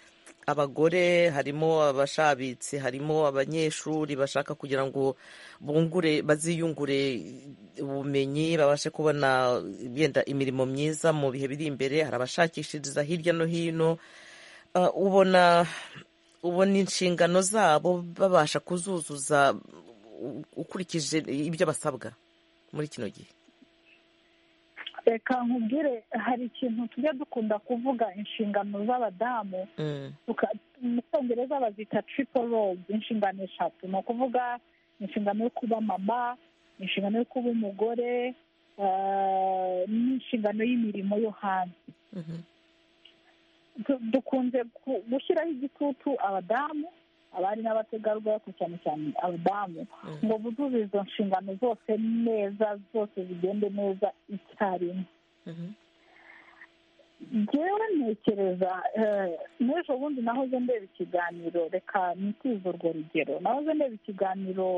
abagore harimo abashabitsi harimo abanyeshuri bashaka kugira ngo bungure baziyungure ubumenyi babashe kubona yenda imirimo myiza mu bihe biri imbere hari abashakishiriza hirya no hino Uh, ubona ubona inshingano zabo babasha kuzuzuza u- ukurikije ibyo basabwa muri kino gihe
reka nkubwire hari ikintu tujya dukunda kuvuga inshingano z'abadamu
Mm,
tuka- mu cyongereza bazita triple roles inshingano eshatu ni ukuvuga inshingano yo kuba mama inshingano yo kuba umugore eh, n'inshingano y''imirimo yo hanze
mhm,
Du- dukunze gu- gushyiraho igitutu abadamu abari n'abategarugori ariko cyane cyane abadamu
Mm.
ngo buzuze izo nshingano zose neza zose zigende neza icyarimwe
mhm,
njyewe ntekereza eh, n'ejo bundi nahoze ndeba ikiganiro reka nitize urwo rugero nahoze ndeba ikiganiro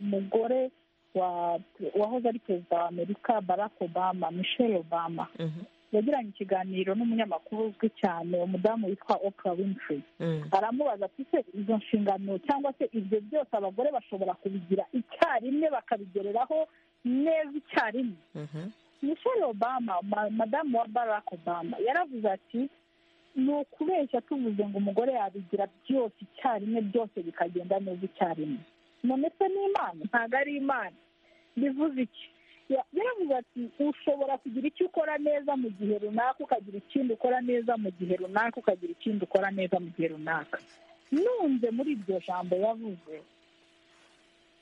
umugore wa wahoze ari perezida wa amerika barack obama michelle obama
mhm,
yagiranye ikiganiro n'umunyamakuru uzwi cyane umudamu witwa oprah winfrey
mm,
aramubaza ati se izo nshingano cyangwa se ibyo byose abagore bashobora kubigira icyarimwe bakabigereraho neza icyarimwe
mhm,
michelle obama ma- madamu wa barack obama yaravuze ati ni ukubeshya tuvuze ngo umugore yabigira byose icyarimwe byose bikagenda neza icyarimwe none se ni imana ntabwo ari imana bivuze iki Ya- yaravuze ati ushobora kugira icyo ukora neza mu gihe runaka ukagira ikindi ukora neza mu gihe runaka ukagira ikindi ukora neza mu gihe runaka nunze muri iryo jambo yavuze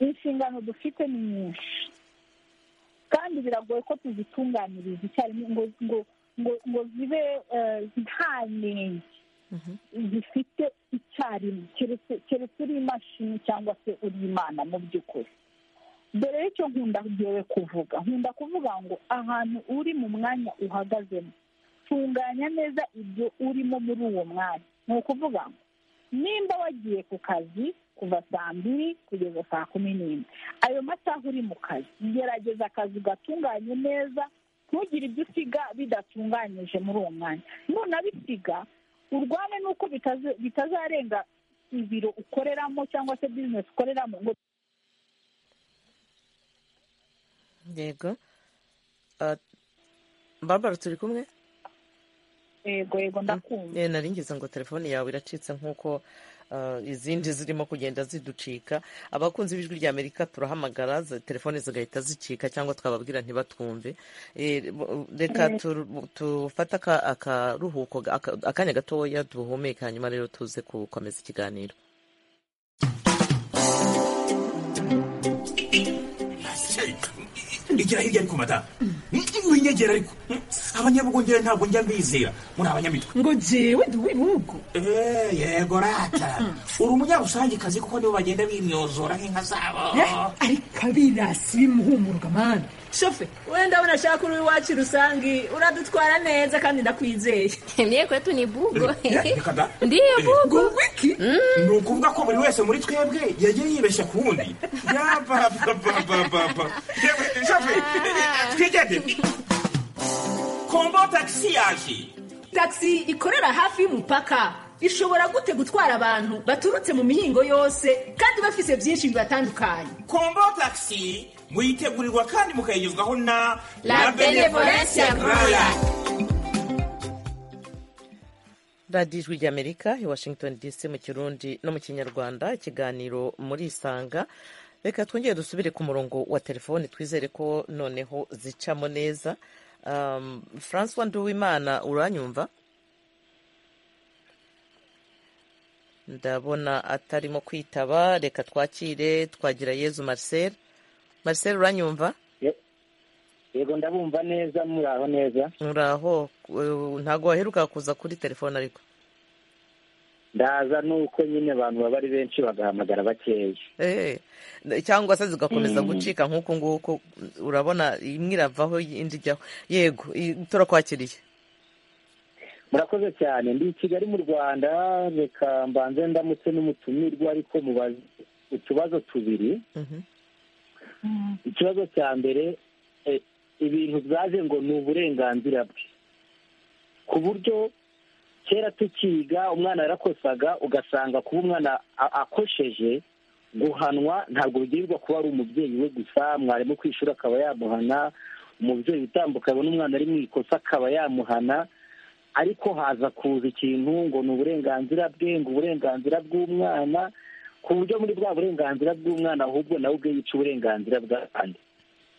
inshingano dufite ni nyinshi kandi biragoye ko tuzitunganiriza icyarimwe ngo ngo ngo ngo zibe eh, nta nenge zifite icyarimwe keretse keretse uri imashini cyangwa se uri imana mu by'ukuri dore icyo nkunda ngewe kuvuga nkunda kuvuga ngo ahantu uri mu mwanya uhagazemo tunganya neza ibyo urimo muri uwo mwanya ni ukuvuga ngo nimba wagiye ku kazi kuva saa mbiri kugeza saa kumi n'imwe ayo masaha uri mu kazi gerageza akazi ugatunganye neza ntugire ibyo usiga bidatunganyije muri uwo mwanya none abisiga urwane n'uko bitaza- bitazarenga ibiro ukoreramo cyangwa se bizinesi ukoreramo ngo
yego Ah, barbara turi kumwe
yego yego ndakumva
Eh, nari ngeze ngo telefone yawe iracitse nk'uko ah, izindi zirimo kugenda ziducika abakunzi b'ijwi rya amerika turahamagara za- telefone zigahita zicika cyangwa twababwira ntibatwumve Eh, bo- reka turu- tufate aka- akaruhuko ga- aka- akanya gatoya duhumeka hanyuma rero tuze gukomeza ikiganiro
igira hirya ariko madamu winyegera ariko abanyabugongera ntabwo njya mbizera muri abanyamitwe
ngo jewe ndi uw'ibihugu
Eh, yego rata uri umunyarusangikazi kuko nibo bagenda bimyozora nk'inka zabo
Eh, ariko abirasi bimuhumurwa mani shofe wenda unashaka uri iwacu rusange uradutwara neza kandi ndakwizeye
Mie kwetu ni bugo.
Eh, reka da.
Ndiyo
Eh,
ngo
bugo.
wiki
ni ukuvuga ko buri wese muri twebwe yagiye yibeshya ku wundi yabababababa twigende kombo tagisi yaje
tagisi ikorera hafi y'umupaka ishobora gute gutwara abantu baturutse mu mihingo yose kandi bafise byinshi bibatandukanye
kombo tagisi muyitegurirwa kandi mukayigezwaho na
La Benevolencia Royal.
radiyo ijwi ry'amerika i washington dc mu kirundi no mu kinyarwanda ikiganiro muri isanga reka twongere dusubire ku murongo wa telefone twizere ko noneho zicamo neza Um, francois nduwimana uranyumva ndabona atarimo kwitaba reka twakire twagira yezu marcel marcel uranyumva
yego ndabumva neza muraho neza
uraho eh, ntabwo waheruka kuza kuri telefone ariko
ndaza nuko nyine abantu baba ari benshi bagahamagara bakeya
Eh, cyangwa se zigakomeza
Mm.
gucika nk'uku nguku urabona imwe iravaho indi ijyaho yego i- turakwakiriye
murakoze cyane ndi i kigali mu rwanda reka mbanze ndamutse n'umutumirwa ariko mubaze utubazo tubiri
Mhm.
ikibazo cya mbere eh, ibintu byaje ngo ni uburenganzira bwe ku buryo kera tukiga umwana yarakosaga ugasanga kuba umwana a- akosheje guhanwa ntabwo bigirirwa kuba ari umubyeyi we gusa mwarimu ku ishuri akaba yamuhana umubyeyi utambuka abona umwana ari mu ikosa akaba yamuhana ariko haza kuza ikintu ngo ni uburenganzira bwe ngo uburenganzira bw'umwana ku buryo muri bwa burenganzira bw'umwana ahubwo nawe ubwe yica uburenganzira bw'abandi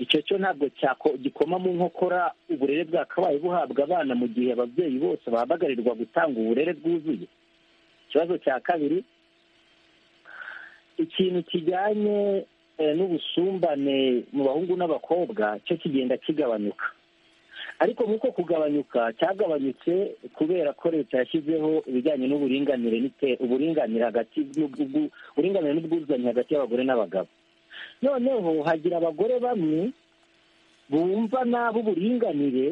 icyo cyo ntabwo cyako- gikoma mu nkokora uburere bwakabaye buhabwa abana mu gihe ababyeyi bose bahamagarwa gutanga uburere bwuzuye ikibazo cya kabiri ikintu kijyanye eh, n'ubusumbane mu bahungu n'abakobwa cyo kigenda kigabanuka ariko nk'uko kugabanyuka cyagabanyutse kubera ko leta yashyizeho ibijyanye n'uburinganire n'ite- uburinganire hagati n'ubwu- ubwu- uburinganire n'ubwuzuzanye hagati y'abagore n'abagabo noneho hagira abagore bamwe bumva nabi uburinganire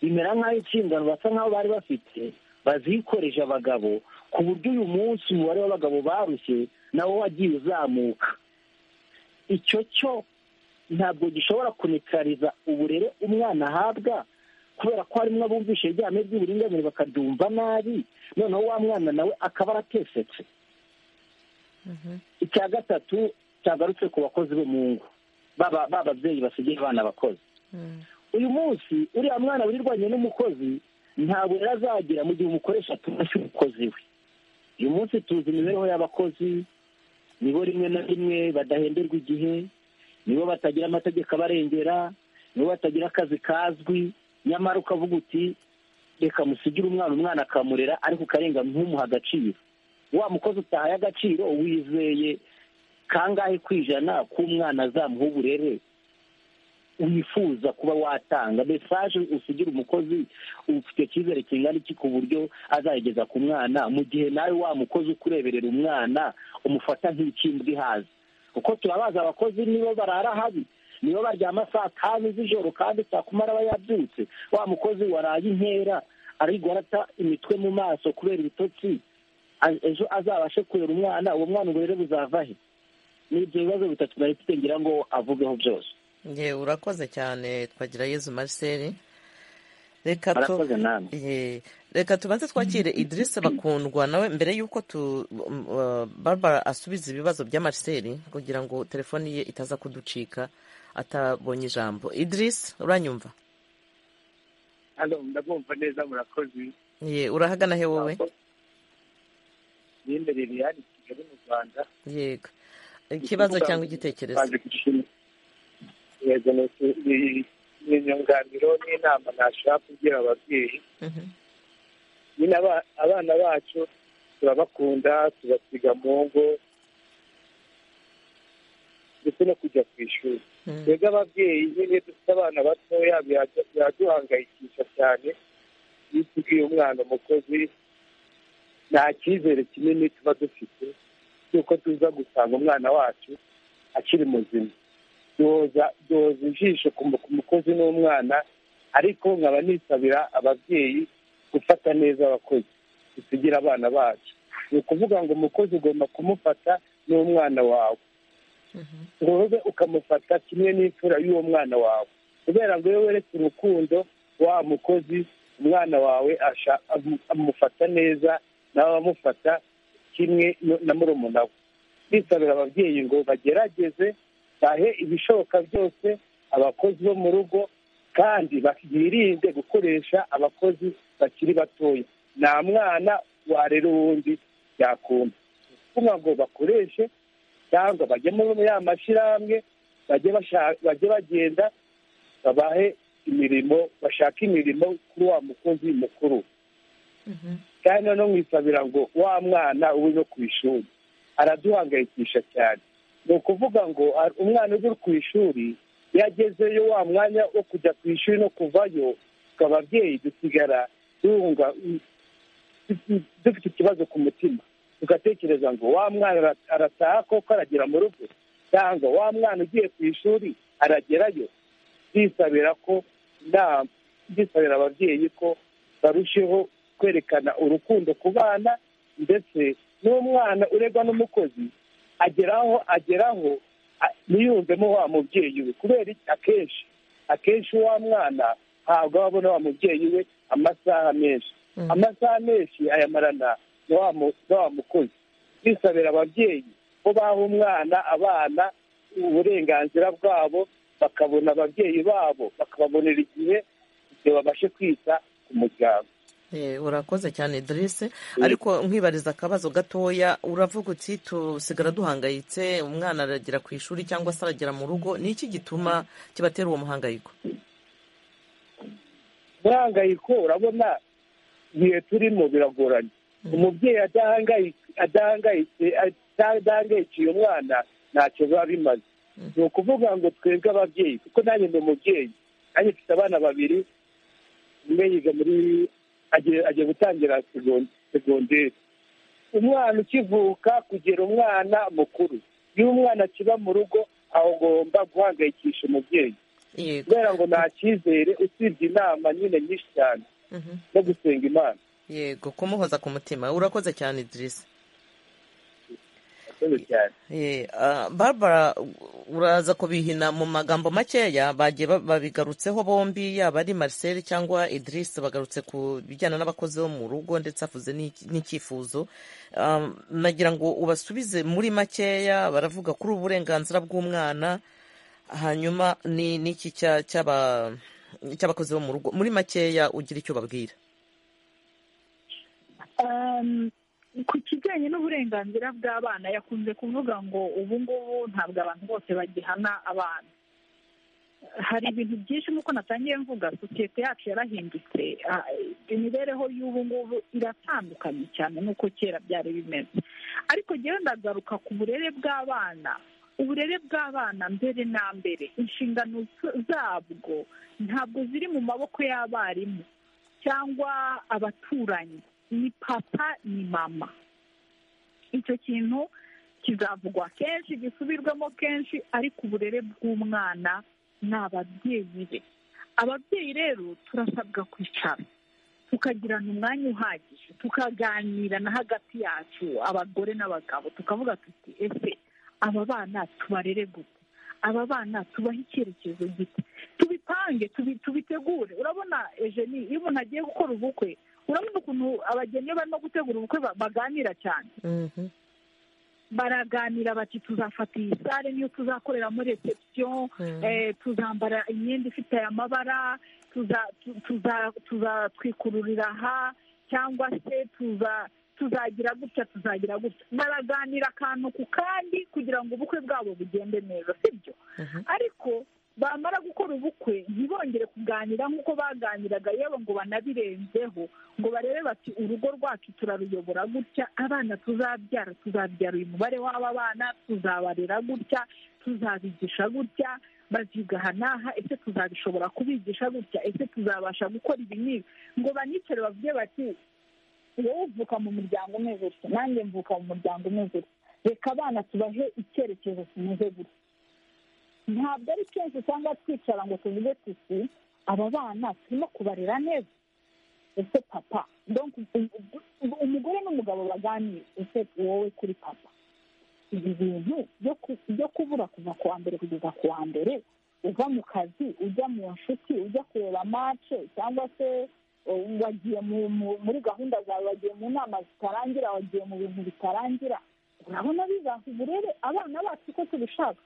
bimera nk'aho inshingano basa nk'aho bari bafite bazikoreje abagabo ku buryo uyu munsi umubare w'abagabo barushye nawo wagiye uzamuka icyo cyo ntabwo gishobora kunekariza uburere umwana ahabwa kubera ko harimo abumvisha iryame ry'uburinganire bakaryumva nabi noneho wa mwana nawe akaba aratesetse icya gatatu cyagarutse ku bakozi bo mu ngo baba ba babyeyi basigaye abana abakozi uyu munsi uriya mwana wirirwanye n'umukozi nta burere azagira mu gihe umukoresha atumvise umukozi we uyu munsi tuzi imibereho y'abakozi nibo rimwe na rimwe badahenderwa igihe nibo batagira amategeko abarengera nibo batagira akazi kazwi nyamara ukavuga uti reka musigire umwana umwana akamurera ariko ukarenga ntumuhe agaciro wa mukozi utahaye agaciro wizeye kangahe ku ijana k'umwana azamuha uburere
wifuza kuba watanga mesaje usigira umukozi ufite icyizere kingana iki ku buryo azayigeza ku mwana mu gihe nawe wa mukozi ukureberera umwana umufata nk'ikimbwa ihaze kuko turabazi abakozi nibo barara habi nibo baryama saa tanu z'ijoro kandi saa kumi araba yabyutse wa mukozi waraye inkera arigwarata imitwe mu maso kubera ibitotsi a- ejo azabashe kurera umwana uwo mwana ubwo rero buzava he ni ibyo bibazo bitatu nari mfite ngira ngo avugeho byose
yewe urakoze cyane twagira yezu marcel reka tu-
Murakoze namwe.
Ye, reka tubanze twakire idirisa bakundwa nawe mbere y'uko tu um, uh, barbara asubiza ibibazo bya marcel kugira ngo telefoni ye itaza kuducika atabonye ijambo idirisa uranyumva
hano ndabumva neza murakozi
ye urahagana he wowe
yemerereye hano i kigali mu rwanda
yego ikibazo cyangwa igitekerezo
yego ni- ni inyunganiro n'inama nashaka kugira ababyeyi nyine aba- abana bacu turabakunda tubasiga mu ngo ndetse no kujya ku ishuri twebwe ababyeyi nyine dufite abana batoya biradu- biraduhangayikisha cyane iyo tubwiye umwana umukozi nta cyizere kinini tuba dufite cy'uko tuza gusanga umwana wacu akiri muzima duhoza duhoza ijisho ku mu- ku mukozi n'umwana ariko nkaba nisabira ababyeyi gufata neza abakozi dusigira abana bacu ni ukuvuga ngo umukozi ugomba kumufata n'umwana wawe ngo ube ukamufata kimwe n'imfura y'uwo mwana wawe kubera ngo iyo weretse urukundo wa mukozi umwana wawe asha- amu- amufata neza nawe amufata kimwe no- na murumuna we bisabira ababyeyi ngo bagerageze bahe ibishoboka byose abakozi bo mu rugo kandi ba- birinde gukoresha abakozi bakiri batoya nta mwana warera uwundi yakunda kuvuga ngo bakoreshe cyangwa bajye muri ya mashyirahamwe bajye basha- bajye bagenda babahe imirimo bashake imirimo kuri wa mukozi mukuru kandi noneho mwisabira ngo wa mwana ube no ku ishuri araduhangayikisha cyane ni ukuvuga ngo a- umwana uri ku ishuri iyo agezeyo wa mwanya wo kujya ku ishuri no kuvayo twe ababyeyi dusigara duhunga dufite ikibazo ku mutima tugatekereza ngo wa mwana ara- arataha koko aragera mu rugo cyangwa wa mwana ugiye ku ishuri aragerayo bisabira ko inama bisabira ababyeyi ko barusheho kwerekana urukundo ku bana ndetse n'umwana uregwa n'umukozi ageraho ageraho a- ntiyumvemo wa mubyeyi we kubera iki? akenshi akenshi wa mwana ntabwo aba abona wa mubyeyi we amasaha menshi amasaha menshi ayamarana na wa mu- na wa mukozi bisabira ababyeyi ko baha umwana abana uburenganzira bwabo bakabona ababyeyi babo bakababonera igihe igihe babashe kwita ku muryango
Eh, urakoze cyane idirisi ariko nkwibariza akabazo gatoya uravuga uti tusigara duhangayitse umwana aragera ku ishuri cyangwa se aragera mu rugo ni iki gituma kibatera uwo muhangayiko
umurangayiko urabona ibihe turimo biragoranye umubyeyi adahangayi- adahangayitse adahangayikiye umwana ntacyo biba bimaze ni ukuvuga ngo twebwe ababyeyi kuko nanjye ndi umubyeyi nanjye mfite abana babiri umwe yiga muri agiye agiye gutangira segon- segonderi umwana ukivuka kugera umwana mukuru iyo umwana akiba mu rugo aho ugomba guhangayikisha umubyeyi
Yego.
kubera ngo nta cyizere usibye inama nyine nyinshi cyane
Mhm.
no gusenga imana
yego kumuhoza ku mutima urakoze cyane idirisi
murakoze cyane
Eh, ah, barbara u- uraza kubihina mu magambo makeya bagiye ba- babigarutseho bombi yaba ari marcel cyangwa idris bagarutse ku bijyana n'abakozi bo mu rugo ndetse avuze n'iki- n'icyifuzo Ah, nagira ngo ubasubize muri makeya baravuga kuri uburenganzira bw'umwana hanyuma ni n'iki cya- cy'aba- cy'abakozi bo mu rugo muri makeya ugira icyo ubabwira
Um, ku kijyanye n'uburenganzira bw'abana yakunze kuvuga ngo ubu ngubu ntabwo abantu bose bagihana abana hari ibintu byinshi nk'uko natangiye mvuga sosiyete yacu yarahindutse Ah, imibereho y'ubu ngubu iratandukanye cyane n'uko kera byari bimeze ariko ngewe ndagaruka ku burere bw'abana uburere bw'abana mbere na mbere inshingano z- zabwo ntabwo ziri mu maboko y'abarimu cyangwa abaturanyi ni papa ni mama icyo kintu kizavugwa kenshi gisubirwamo kenshi ariko uburere bw'umwana ni ababyeyi be ababyeyi rero turasabwa kwicara tukagirana umwanya uhagije tukaganirana hagati yacu abagore n'abagabo tukavuga tuti ese aba bana tubarere gute aba bana tubahe icyerekezo gite tubipange tubi- tubitegure urabona ejeni iyo umuntu agiye gukora ubukwe urabona ukuntu abageni iyo barimo gutegura ubukwe ba- baganira cyane
Mhm.
baraganira bati tuzafata iyi sare niyo tuzakorera muri reception
Mm.
eh, tuzambara imyenda ifite aya mabara tuza- tu- tuza- tuzatwikururira aha cyangwa se tuza tuzagira gutya tuzagira gutya baraganira akantu ku kandi kugira ngo ubukwe bwabo bugende neza sibyo ariko bamara gukora ubukwe ntibongere kuganira nk'uko baganiraga yewe ngo banabirenzeho ngo barebe bati urugo rwacu turaruyobora gutya abana tuzabyara tuzabyara uyu mubare w'aba bana tuzabarera gutya tuzabigisha gutya baziga aha n'aha ese tuzabishobora kubigisha gutya ese tuzabasha gukora ibi n'ibi ngo banicare bavuge bati wowe uvuka mu muryango umeze utya nanjye mvuka mu muryango umeze utya reka abana tubahe icyerekezo kimeze gutya ntabwo ari kenshi usanga twicara ngo tuvuge tuti aba bana turimo kubarera neza ese papa donc u- u- umugore n'umugabo baganire ese wowe kuri papa ibi bintu byo ku- byo kubura kuva ku wa mbere kugeza ku wa mbere uva mu kazi ujya mu nshuti ujya kureba mace cyangwa se uh, wagiye mu- mu- muri gahunda zawe wagiye mu nama zitarangira wagiye mu bintu bitarangira urabona bibaha uburere abana bacu uko tubishaka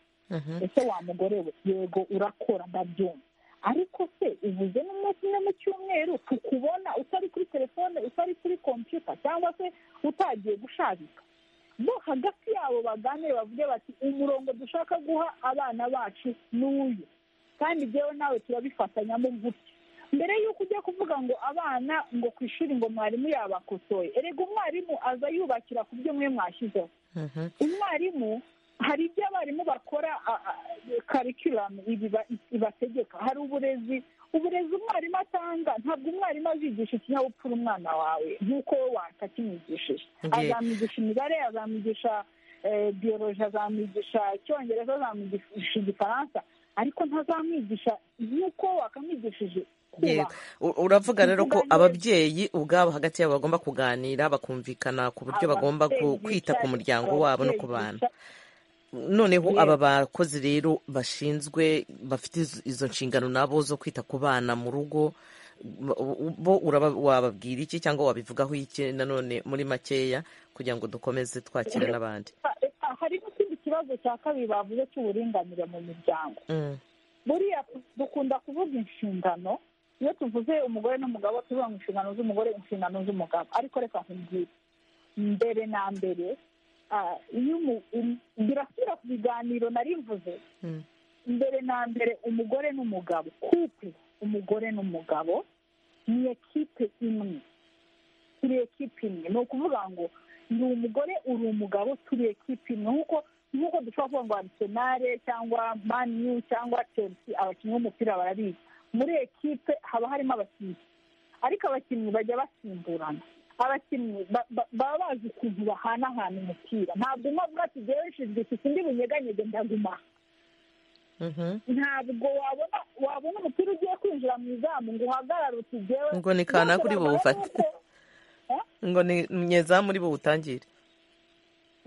ese wa mugore we yego urakora ndabyumva ariko se uvuze n'umunsi umwe mu cyumweru tukubona utari kuri telefone utari kuri kompiyuta cyangwa se utagiye gushakika bo hagati yabo baganire bavuge bati umurongo dushaka guha abana bacu ni uyu kandi jyewe nawe turabifatanyamo gutya mbere y'uko ujya kuvuga ngo abana ngo ku ishuri ngo mwarimu yabakosoye erega umwarimu aza yubakira ku byo mwe mwashyizeho
Mhm.
umwarimu hari ibyo abarimu bakora karikiramu ibategeka hari uburezi uburezi umwarimu atanga ntabwo umwarimu azigisha ikinyabupfura umwana wawe nk'uko wowe watakimwigishije
Nge-
azamwigisha imibare azamwigisha eh, biyoloji azamwigisha icyongereza azamwigisha igifaransa ariko ntazamwigisha nk'uko wakamwigishije
Yego.
kubaha
U- uravuga rero ko
Kuvuga neza.
ababyeyi ubwabo hagati yabo bagomba kuganira bakumvikana ku buryo bagomba ku-
Ababyeyi
kwita ku
bicaye,
muryango wabo no ku
ababyeyi
bana
bicaye.
noneho
Yego.
aba bakozi rero bashinzwe bafite izo- izo nshingano nabo zo kwita ku bana mu rugo ba- u- bo uraba- wababwira iki cyangwa wabivugaho iki nanone muri makeya kugira ngo dukomeze twakire n'abandi
Ah, hari n'ikindi kibazo cya kabiri bavuze cy'uburinganire mu miryango
Mm.
buriya dukunda kuvuga inshingano iyo tuvuze umugore n'umugabo tuvuga ngo inshingano z'umugore inshingano z'umugabo ariko reka nkubwire mbere na mbere ah, iyo umu- um- birasubira ku biganiro narivuze
Mm.
mbere na mbere umugore n'umugabo kupe umugore n'umugabo ni ekipe imwe turi ekipe imwe ni ukuvuga ngo ni umugore uri umugabo turi ekipe imwe nk'uko nk'uko dushobora kuvuga ngo arisenale cyangwa maniyu cyangwa chelsea abakinnyi b'umupira barabizi muri ekipe haba harimo abakinnyi ariko abakinnyi bajya basimburana abakinnyi ba- ba- baba bazi ukuntu bahanahana umupira ntabwo umwe avuga ati jyewe nshinzwe iki undi bunyeganyege ndaguma aha."
Mhm.
ntabwo wabona wabona umupira ugiye kwinjira mu izamu ngo uhagarare uti jyewe
ngo ni kanaka uri buwufate ngo ni nyeza muri buwutangire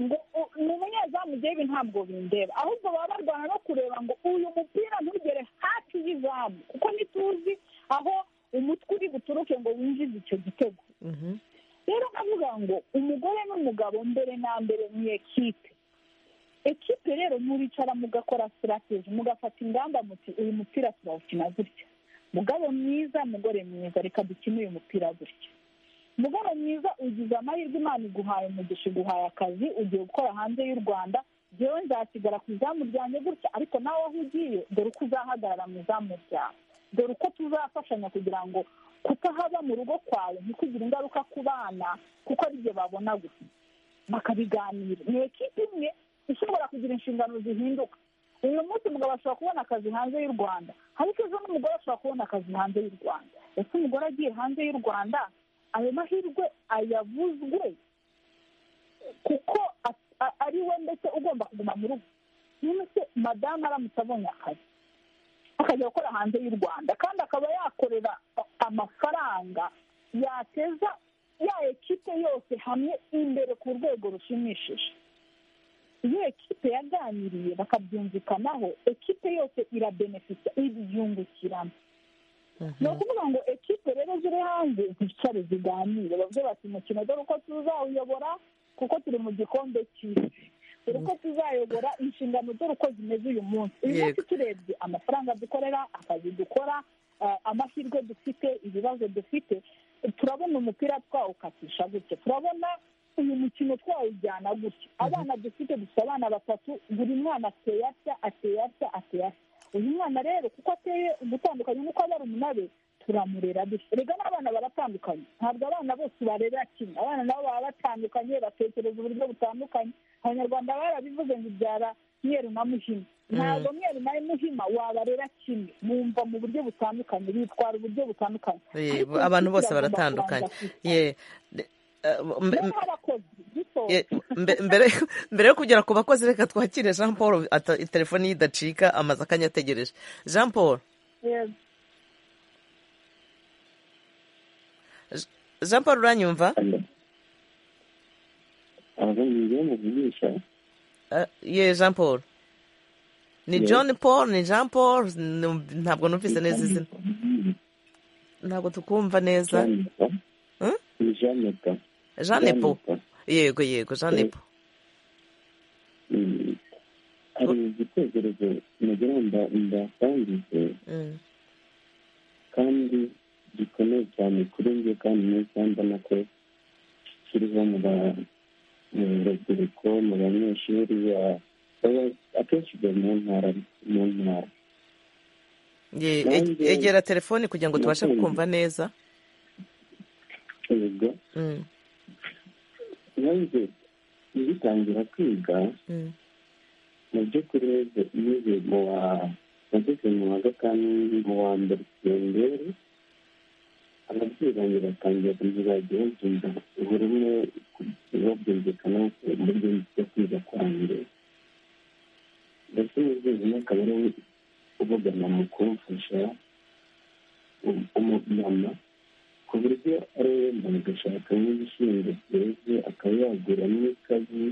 ngo u- ni umunyezamu jyewe ibi ntabwo bindeba ahubwo baba barwana no kureba ngo uyu mupira ntugere hafi y'izamu kuko ntituzi aho umutwe uri buturuke ngo winjize icyo gitego
Mhm.
rero nkavuga ngo umugore n'umugabo mbere na mbere ni ekipe ekipe rero muricara mugakora sitrategi mugafata ingamba muti uyu mupira turawukina gutya mugabo mwiza mugore mwiza reka dukine uyu mupira gutya mugabo mwiza ugize amahirwe imana iguhaye umugisha iguhaye akazi ugiye gukora hanze y'u rwanda jyewe nzasigara ku izamu ryanjye gutya ariko nawe aho ugiye dore uko uzahagarara mu izamu ryawe dore uko tuzafashanya kugira ngo kutahaba mu rugo kwawe ntikugire ingaruka ku bana kuko ari byo babona gusa bakabiganira ni ekipe imwe ishobora kugira inshingano zihinduka uyu munsi umugabo ashobora kubona akazi hanze y'u rwanda ariko ejo n'umugore ashobora kubona akazi hanze y'u rwanda ese umugore agiye hanze y'u rwanda ayo mahirwe ayabuzwe kuko a- a- ari we ndetse ugomba kuguma mu rugo niba se madamu aramutse abonye akazi akajya gukora hanze y'u rwanda kandi akaba yakorera amafaranga yateza ya ekipe yose hamwe imbere ku rwego rushimishije iyo ekipe yaganiriye bakabyumvikanaho ekipe yose irabenefita ibyungukiramo ni ukuvuga ngo ekipe rero ziri hanze zicare ziganire bavuge bati umukino dore uko tuzawuyobora kuko turi mu gikombe cy'isi dore uko tuzayobora inshingano dore uko zimeze uyu munsi uyu munsi turebye amafaranga dukorera akazi dukora eh, amahirwe dufite ibibazo dufite turabona umupira twawukatisha gutya turabona uyu mukino twawujyana gutya abana dufite dufite abana batatu buri mwana ateye atya ateye atya ateye atya uyu mwana rero kuko ateye ugutandukanye n'uko aba ari umunabe turamurera dutya rega n'abana baratandukanye ntabwo abana bose barera kimwe abana nabo baba batandukanye batekereza uburyo butandukanye abanyarwanda barabivuze ngo ibyara mweru na muhima ntabwo mweru na muhima wabarera kimwe bumva mu buryo butandukanye bitwara uburyo butandukanye
Eh,
Ariko
abantu
inshuti
bose
iragomba
baratandukanye
kubanza kwicara.
Ye, de- eh, mbe-
Niba hari abakozi, dusohoke.
Ye, mbe- mbere mbere yo kugera ku bakozi reka twakire jean paul ata- telefoni ye idacika amaze akanya ategereje jean paul
Yego.
Je- jean paul uranyumva Eh, ye jean paul ni
Ye.
john paul ni jean paul nu- ntabwo numvise neza izina ntabwo tukumva neza Hmm? jean
Jean
nepo yego yego jean nepo
Mm. hari igitekerezo nagira ngo mba- mbasangize
Mm.
kandi gikomeye cyane kuri njye kandi neza mbona ko kiriho mu ba- mu rubyiruko mu banyeshuri ba- baba- akenshi bari mu ntara mu ntara
Ye,
Nanjye-
e- egera telefoni kugira ngo tubashe
Nakumva.
kukumva neza
yego
Mm,
nanjye ngitangira kwiga
mm,
mu by'ukuri nize nize mu wa nageze mu wa gatanu mu wa mbere senderi ababyeyi banjye batangiye kuzajya babyumva buri umwe babyumvikana uburyo bwo kwiga kwanjye ndetse umubyeyi umwe akaba ari we uvugana mu kumfasha um- umumama ku buryo ari we wenda agashaka nk'ibishyimbo byeze akaba yagura n'ikazi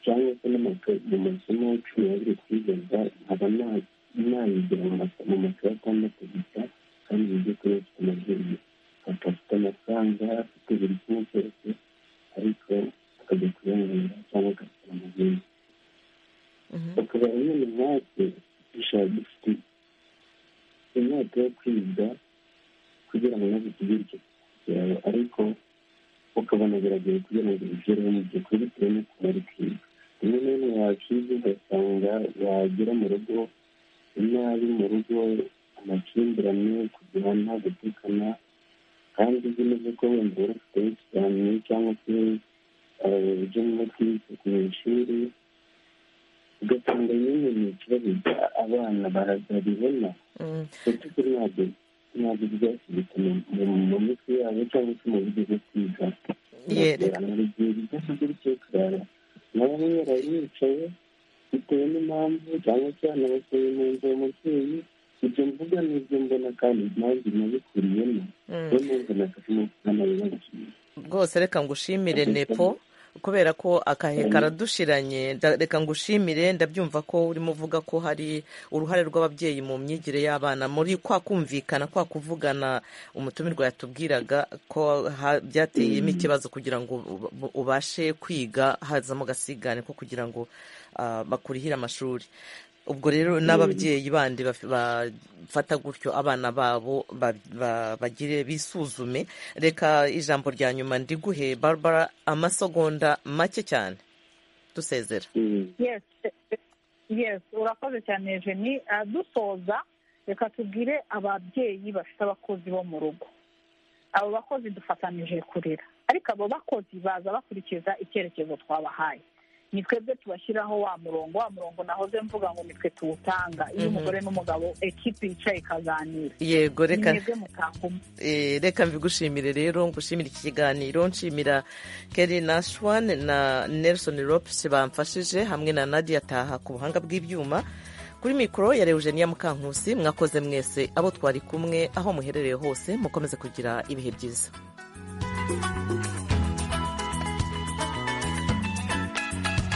cyangwa se n'amakaye mu masomo cumi n'abiri twigeza nkaba na- nayigira mu maso- mu makaye atandatu gusa kandi mu by'ukuri afite amabwiriza papa afite amafaranga afite buri kimwe cyose ariko akajya kuyanywera cyangwa agafite amabwiriza bakaba bamwe mu natwe dushaka dufite inyota yo kwiga kugira ngo nazo tugire icyo kugeraho ariko ukabona biragoye kugira ngo bigereho mu by'ukuri bitewe n'uko bari kwiga rimwe na rimwe wakiga ugasanga wagera mu rugo inabi mu rugo amakimbirane kugirana gutukana kandi uzi neza ko wenda wari ufite ikiganiro cyangwa se ujya mu kwisuku mu ishuri ugasanga nyine ni ikibazo abana barabibona
mm.
ndetse kuri ntabwo ntabwo byasubitse mu mu mitwe yabo cyangwa se mu buryo bwo kwiga
Ye,
mu gihe byose by'icyo kurara na bamwe baricaye bitewe n'impamvu cyangwa se anabasohoye mu nzu uwo mubyeyi ibyo mvuga n'ibyo mbona kandi impamvu nabikuriyemo
Mm.
niyo mpamvu nafashemo umwana wibagiwe
rwose reka ngushimire nepo kubera ko akahe karadushiranye nda- reka ngushimire ndabyumva ko urimo uvuga ko hari uruhare rw'ababyeyi mu myigire y'abana muri kwa kumvikana kwa kuvugana umutumirwa yatubwiraga ko ha- byateyemo ikibazo kugira ngo uba- uba- ubashe kwiga hazamo agasigane ko kugira ngo ah, bakurihire amashuri ubwo rero n'ababyeyi bandi baf- bafata gutyo abana babo ba- ba- bagire bisuzume reka ijambo rya nyuma ndiguhe barbara amasegonda make cyane dusezera
Yes, eh, eh, yes, urakoze cyane jeni dusoza reka tubwire ababyeyi bafite abakozi bo mu rugo abo bakozi dufatanije kurera ariko abo bakozi baza bakurikiza icyerekezo twabahaye ni twebwe tubashyiraho wa murongo wa murongo nahoze mvuga ngo nitwe tuwutanga iyo umugore n'umugabo ekipi yicaye ikaganira
yego reka
ni mwebwe mutakuma
Eh, reka mbigushimire rero ngushimire iki kiganiro nshimira keri nashwan na nelson lopes bamfashije hamwe na nadia taha ku buhanga bw'ibyuma kuri mikoro ya eugenia mukankusi mwakoze mwese abo twari kumwe aho muherereye hose mukomeze kugira ibihe byiza